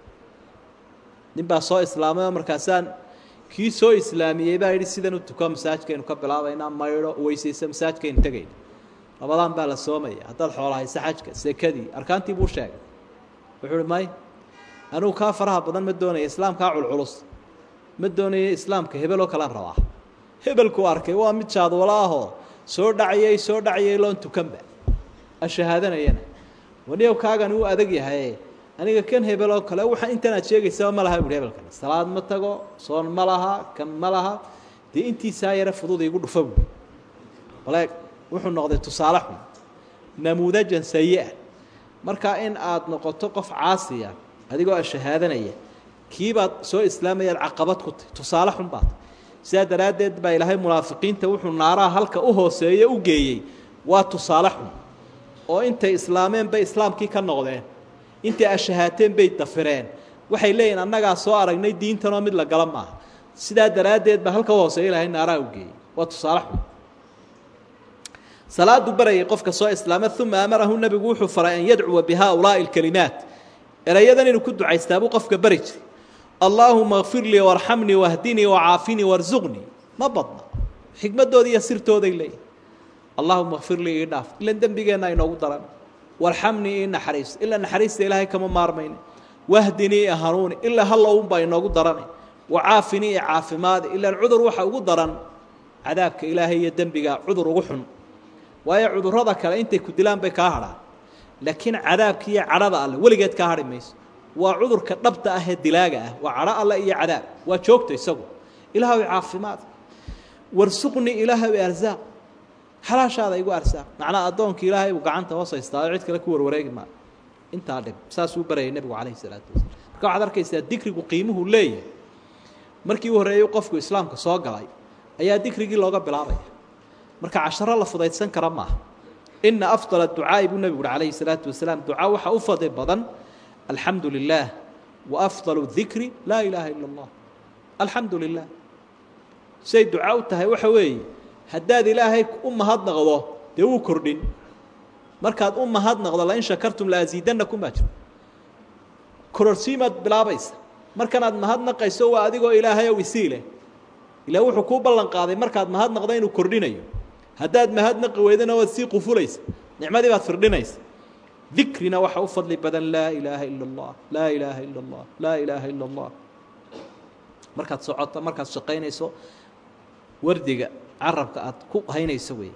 nin baa soo islaamay oo markaasaan kii soo islaamiyey baa yidhi sidan u tuko masaajkaynu ka bilaabaynaa maydho weysaysa masaajkaynu tegayna labadaan baa la soomaya haddaad xoolahaysa xajka sekadii arkaantii buu sheegay wuxuu uhi may anugu kaa faraha badan ma doonaya islaamkaa culculus ma doonaya islaamka hebeloo kalaan rabaa hebelkuu arkay waa mid jaadwalo ahoo soo dhacayay soo dhacayay loon tukanba ashahaadanayana waniyow kaagani uu adag yahay aniga kan hebeloo kale waxa intan aad sheegaysaba ma laha buhi hebelkani salaad ma tago soon ma laha kan ma laha dee intiisaa yare fudud igu dhufa buui waleeg wuxuu noqday tusaale xun namuudajan sayi-a markaa in aad noqoto qof caasiya adigoo ashahaadanaya kiibaad soo islaamayaad caqabad ku tahy tusaale xun baad sidaa daraaddeed baa ilaahay munaafiqiinta wuxuu naaraha halka u hooseeye u geeyey waa tusaale xun oo intay islaameen bay islaamkii ka noqdeen intay ashahaateen bay dafireen waxay leeyihin annagaa soo aragnay diintanoo mid la gala maaha sidaa daraaddeed baa halka u hooseeye ilaahay naaraha u geeyey waa tusaale xun salaadu barayay qofka soo islaama uma amarahu nebigu wuxuu faray an yadcuwa bihaaulaa'i alkalimaat erayadan inuu ku ducaystaabuu qofka bari jiray allaahuma kfir lii warxamnii wahdinii wacaafinii warsuqnii ma badna xikmadooda iyo sirtooday leeyihin allahuma kfir lii ii dhaaf ilan dembigeenna inoogu daran warxamnii ii naxariiso ilaa naxariista ilaahay kama maarmayne wahdinii i hanuuni ilaa hallowunbaa inoogu darane wacaafinii i caafimaadi ilaan cudur waxa ugu daran cadaabka ilaahay iyo dembiga cudur ugu xun waayo cudurrada kale intay ku dilaan bay kaa hadhaan laakiin cadaabka iyo cadhada alle weligeed kaa hadhi mayso waa cudurka dhabta ah ee dilaaga ah waa cadho alle iyo cadaab waa joogta isagu ilaahay caafimaad warsuqni ilaahay arsaaq xalaashaada igu arsaaq macnaa addoonka ilaahay buu gacanta hoos haystaayo cid kale ku warwareegi maa intaa dhib saasuu barayay nebigu calayhi salaatu wasalaam marka waxaad arkaysaa dikrigu qiimuhu leeyahay markii u horreeyey qofku islaamka soo galay ayaa dikrigii looga bilaabaya marka casharo la fudaydsan kara maaha ina afdala ducaa'i buu nebigu uhi calayhi salaatu wasalaam ducaa waxaa u fadli badan alxamdu lilaah wa afdalu dikri laa ilaaha ila allah alxamdu lilah say duca u tahay waxa weeye haddaad ilaahay u mahadnaqdo dee wuu kordhin markaad u mahadnaqdo lain shakartum laasiidanakum baa jiro kororsiimaad bilaabaysa markanaad mahadnaqayso waa adigoo ilaahay ow isiileh ilaa wuxuu kuu ballan qaaday markaad mahadnaqdo inuu kordhinayo haddaad mahadnaqi weydana waad sii qufulaysa nicmadii baad firdhinaysa dikrina waxa u fadli badan laa ilaaha ila اllah laa ilaaha ila اllah laa ilaaha ila اllah markaad socoto markaad shaqaynayso wardiga carabka aad ku haynayso wey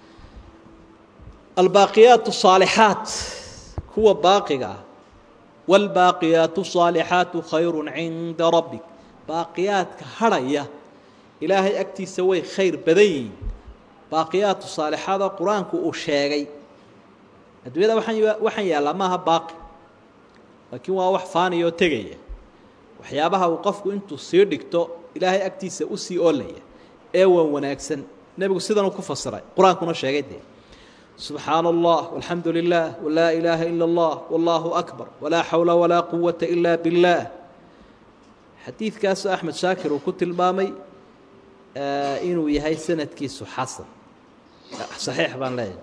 albaaqiyaat الصaalixaat kuwa baaqiga ah wاlbaaqiyaat الصaalixaatu khayru cinda rabbik baaqiyaadka hadhaya ilaahay agtiisa way khayr badan yihiin baaqiyaatu saalixaada qur-aanku uu sheegay adduunyada waaan waxaan yaallaa maaha baaqi laakiin waa wax faaniyoo tegaya waxyaabaha uu qofku intuu sii dhigto ilaahay agtiisa u sii oolaya ee wan wanaagsan nebigu sidanuu ku fasiray qur-aankuna sheegay dee subxaana allah walxamdu lilah walaa ilaaha ila allah wallaahu akbar walaa xawla walaa quwata ila biاllah xadiidkaasoo axmed shaakir uu ku tilmaamay inuu yahay sanadkiisu xasan saxiix baan leeyahay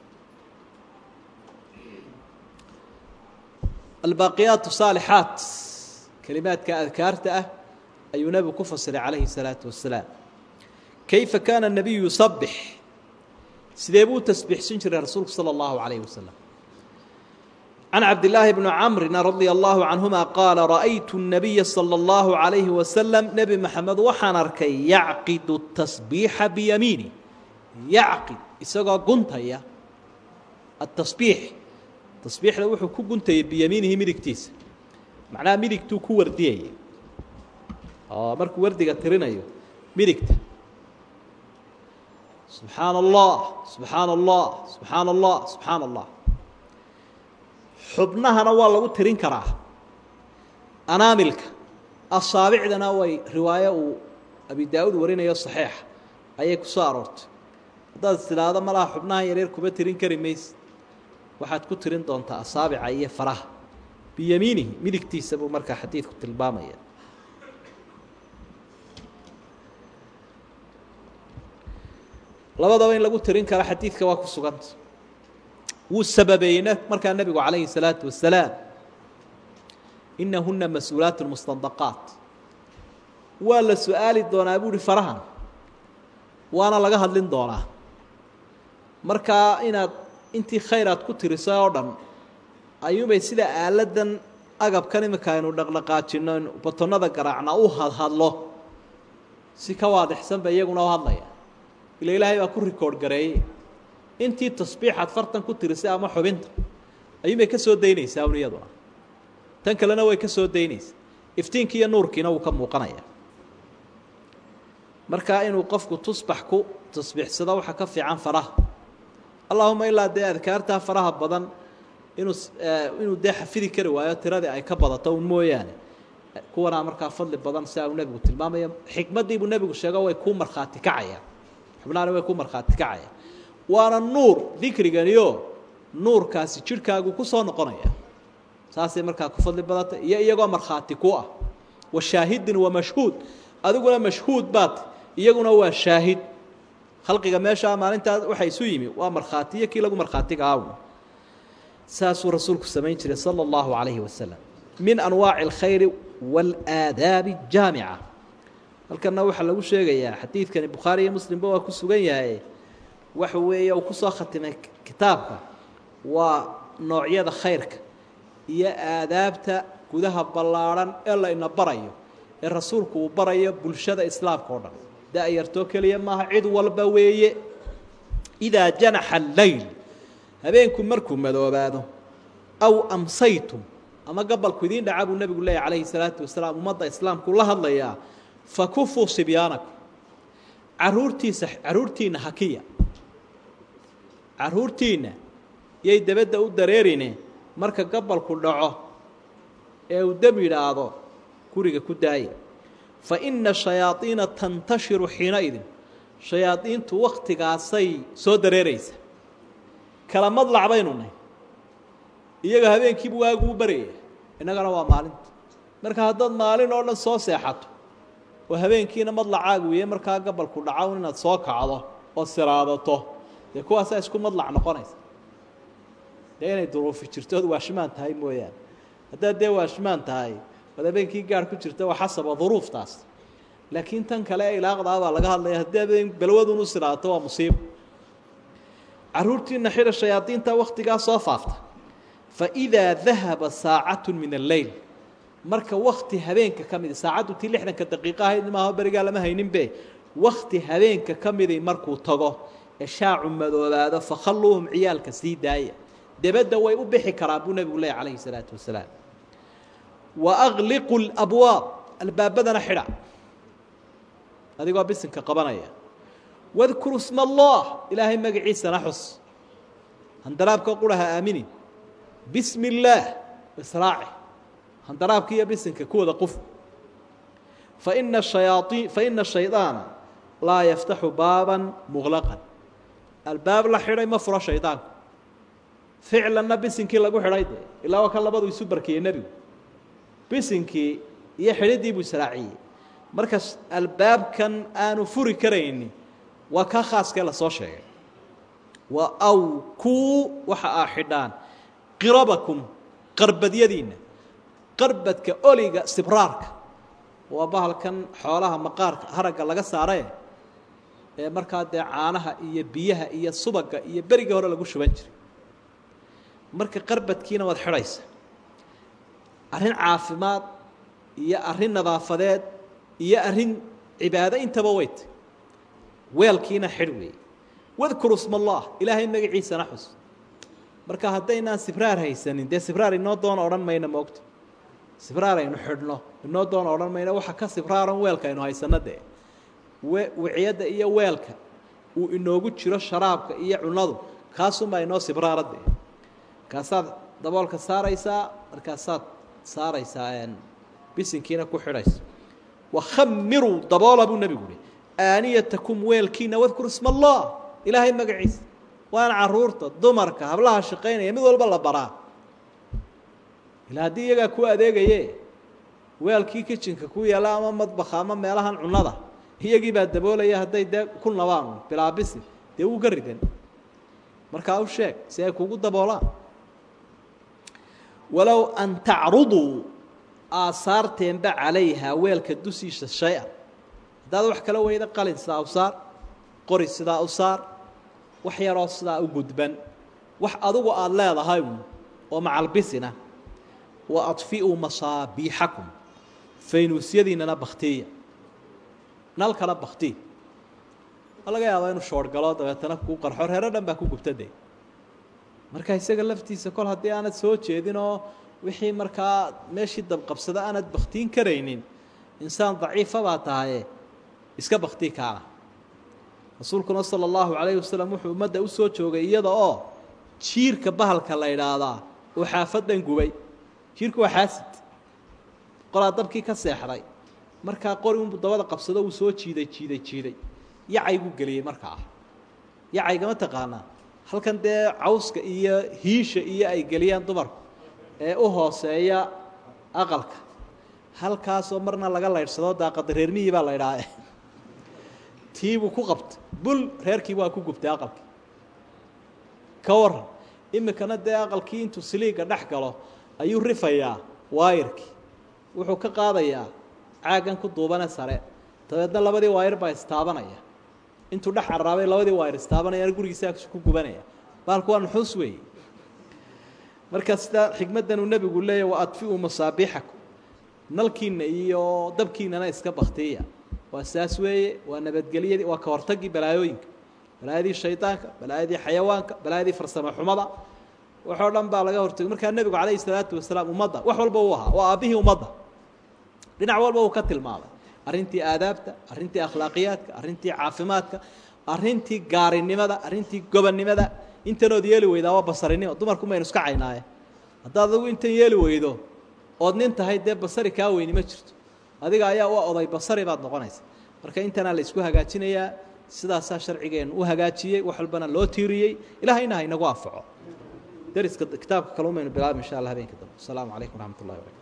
albaaqiyaat saalixaat kelimaadka adkaarta ah ayuu nebigu ku fasiray calayhi الsalaatu wasalaam kayfa kaana الnabiyu yusabix sidee buu tasbiixsan jiray rasuulku salى اllahu عalayh wasalam can cabdillaahi bni camrin radia allahu canhuma qaala ra'aytu الnabiya salى اllahu عalayhi wasalam nebi maxamed waxaan arkay yacqidu tasbiixa biyamiini yacqid isagoo guntaya atasbiix tasbiixda wuxuu ku guntayay biyamiinihi midigtiisa macnaha midigtuu ku wardiyaya oo markuu wardiga tirinayo midigta subxaana allah subxaana allah subxaana allah subxaana allah xubnahana waa lagu tirin karaa anaamilka asaabicdana way riwaayo uu abi daa-uud warinayo saxiixa ayay ku soo aroortay haddaad tidhaahdo malaha xubnahan yaryar kuma tirin kari mayse waxaad ku tirin doontaa asaabica iyo faraha biyamiinihi midigtiisa buu markaa xadiidku tilmaamaya labadaba in lagu tirin karo xadiidka waa ku suganta wuu sababeeyey markaa nebigu calayhi الsalaatu wasalaam inahuna mas-uulaat mustandaqaat waa la su-aali doonaa buu uhi farahan waana laga hadlin doonaa markaa inaad intii khayr aad ku tirisay oo dhan ayuubay sida aaladan agabkan imika aynu dhaqdhaqaajino batonada garaacna u hadhadlo si ka waadixsan ba iyaguna u hadlaya ila ilaahay baa ku rikoord gareeyey intii tasbiixaad fartan ku tirisay ama xubinta ayuunbay ka soo daynaysaa un iyaduna tan kalena way ka soo daynaysaa iftiinkii iyo nuurkiina wuu ka muuqanaya marka inuu qofku tusbax ku tasbiixsado waxaa ka fiican faraha allahuma ilaa dee adkaartaa faraha badan inuu inuu dee xafidi kari waayo tiradii ay ka badato un mooyaane kuwanaa markaa fadli badan siaa uu nebigu tilmaamaya xikmaddiibuu nebigu sheego way kuu markhaati kacayaan xubnahani way kuu markhaati kacayaan waana nuur dikriganiyo nuurkaasi jidhkaagu ku soo noqonaya saasay markaa ku fadli badantay iyo iyagoo markhaati ku ah wa shaahidin wa mashhuud adiguna mashhuud baad iyaguna waa shaahid khalqiga meeshaa maalintaa waxa isu yimi waa markhaati iyo kii lagu markhaatiga awn saasuu rasuulku samayn jiray sala allahu calayhi wasalam min anwaaci alkhayri waalaadaabi jaamica halkanna waxaa lagu sheegayaa xadiidkani bukhaari iyo muslimba waa ku sugan yahay waxa weeye uu kusoo khatimay kitaabka waa noocyada khayrka iyo aadaabta gudaha ballaadhan ee la ina barayo ee rasuulku uu barayo bulshada islaamka oo dhan da-yartoo keliya maaha cid walba weeye idaa janaxa alleyl habeenku markuu madoobaado aw amsaytum ama gabalku idiin dhaca buu nebigu leeyahy calayhi salaatu wasalaam ummadda islaamku la hadlayaa fakufuu sibyaanakum caruurtiisa caruurtiinna hakiya carruurtiinna yay dabadda u dareerine marka gabalku dhaco ee uu dam yidhaahdo guriga ku daaya fa inna shayaadiina tantashiru xiinaidin shayaadiintu wakhtigaasay soo dareeraysa kala madlac baynu nahy iyaga habeenkiibu waaguu baryaya innagana waa maalinta marka haddaad maalin oo dhan soo seexato oo habeenkiina madlacaagu yahay markaa gabalku dhacown inaad soo kacdo oo siraadato dee kuwaasaa isku madlac noqonaysa dee inay duruufi jirtood waashmaan tahay mooyaane haddaad dee waashmaan tahay oad habeenkii gaar ku jirta waa xasaba duruuftaas laakiin tan kale ee ilaaqdaa baa laga hadlaya haddii habeen balwadun u siraato waa musiibo carruurtiina xidha shayaadiinta wakhtigaa soo faafta fa idaa dahaba saacatu min alleyl marka wakti habeenka ka midi saacaddu tii lixdanka daqiiqo ahayd maaho berigaa lama hayninbe wakti habeenka ka midi markuu tago ee shaacu madoobaado fakhalluuhum ciyaalka sii daaya debadda way u bixi karaan buu nebigu leeyay calayhi salaatu wasalaam wa agliqu labwaab albaabadana xidha adigoo bisinka qabanaya wadkuru sma allah ilaahay magaciisana xus handaraabka quraha aaminin bismi illaah israaci handaraabka iyo bisinka ku wada qof faina hayaaiin faina shaydaana laa yaftaxu baaban muqlaqan albaab la xidhay ma furo shaydaanku ficlanna bisinkii lagu xidhay dee ilaa waa kan labadu isu barkiyey nebigu bisinkii iyo xidhiddii buu israaciyey marka albaabkan aanu furi karayni waa kaa khaaskee lasoo sheegay wa awkuu waxa aa xidhaan qirabakum qarbadyadiinna qarbadka oliga sibraarka waa bahalkan xoolaha maqaarka haragga laga saarae ee markaa dee caanaha iyo biyaha iyo subaga iyo berigii hore lagu shuban jiray marka qarbadkiina waad xidhaysa arrin caafimaad iyo arrin nadaafadeed iyo arrin cibaado intaba weyta weelkiina xidh weeye wadkuru sma allah ilaahay magaciisana xus marka haddaynaan sibraar haysanin dee sibraar inoo doona odhan mayna moogta sibraar aynu xidhno inoo doona odhan mayna waxa ka sibraaran weelka aynu haysanno dee we wiciyadda iyo weelka uu inoogu jiro sharaabka iyo cunadu kaasunbaa inoo sibraara dee markaasaad daboolka saaraysaa markaasaad saaraysaa bisinkiina ku xidhaysa wakhamiruu daboola buu nebigu uhi aaniyatakum weelkiina wadkur isma allah ilaahay magaciisa waana caruurta dumarka hablaha shaqaynaya mid walba la baraa ilaa haddii iyagaa ku adeegaye weelkii kitchenka ku yaalla ama madbaka ama meelahan cunnada iyagii baa daboolaya hadday dee ku nabaan bilaabisi dee wuu ka ridan markaa u sheeg si ay kugu daboolaan walow an tacruduu aasaarteenba calayhaa weelka dusiisa shay-an haddaad wax kala weyda qalin sidaa u saar qori sidaa u saar wax yaroo sidaa u gudban wax adugu aada leedahay oo macalbisina wa adfi'uu masaabiixakum faynuusyadiinana baktiya nalkana bakti ma laga yaabaa inuu shoorgalo dabeetana kuu qarxo reero dhan baa ku gubta de marka isaga laftiisa kol haddii aanad soo jeedin oo wixii markaa meeshii dabqabsada aanad baktiin karaynin insaan daciifa baa tahaye iska baktii kaana rasuulkuna sala allahu calayhi wasalam wuxuu ummadda u soo joogay iyada oo jiirka bahalka la idhaahdaa uu xaafaddan gubay jiirku waa xaasid qolaa dabkii ka seexday markaa qori unbuu dabada qabsado uu soo jiiday jiiday jiiday yacayguu geliyey markaa yacaygama taqaanaa halkan dee cawska iyo hiisha iyo ay geliyaan dumarku ee u hooseeya aqalka halkaasoo marna laga laydhsado daaqada reermihii baa la ydhaha tiibuu ku qabtay bul reerkii waa ku gubtay aqalkii ka waran iminkana dee aqalkii intuu siliiga dhex galo ayuu rifayaa waayirkii wuxuu ka qaadayaa caaggan ku duubane sare dabeedna labadii waayir baa istaabanaya intuu dhex carraabay labadii waayir istaabanayana gurigiisa ku gubanaya baalku waa nuxuus weeye marka sidaa xikmaddan uu nebigu leeyahy wa adfi'uu masaabiixakum nalkiinna iyo dabkiinana iska baktiya waa saas weeye waa nabadgelyadii waa ka hortagii balaayooyinka balaayadii shaydaanka balaayadii xayawaanka balaayadii farsamo xumada waxoo dhan baa laga hortagay markaa nebigu calayhi salaatu wasalaam ummadda wax walba uu ahaa waa aabbihii ummadda dhinac walba uu ka tilmaamay arrintii aadaabta arrintii akhlaaqiyaadka arrintii caafimaadka arrintii gaarinimada arrintii gobonnimada intanood yeeli weydaa waa basarinimo dumarku maynu iska caynaaye haddaad adigu intan yeeli weydo ood nin tahay dee basari kaa weyni ma jirto adiga ayaa u oday basari baad noqonaysa marka intanaa la isku hagaajinayaa sidaasaa sharcigeennu u hagaajiyey wax walbana loo tiiriyey ilahayna ha inagu anfaco dariska kitaabka kale umaynu bilaaba insha allah habeenka dambe asalaamu calaykum waraxmat ullahi barakatu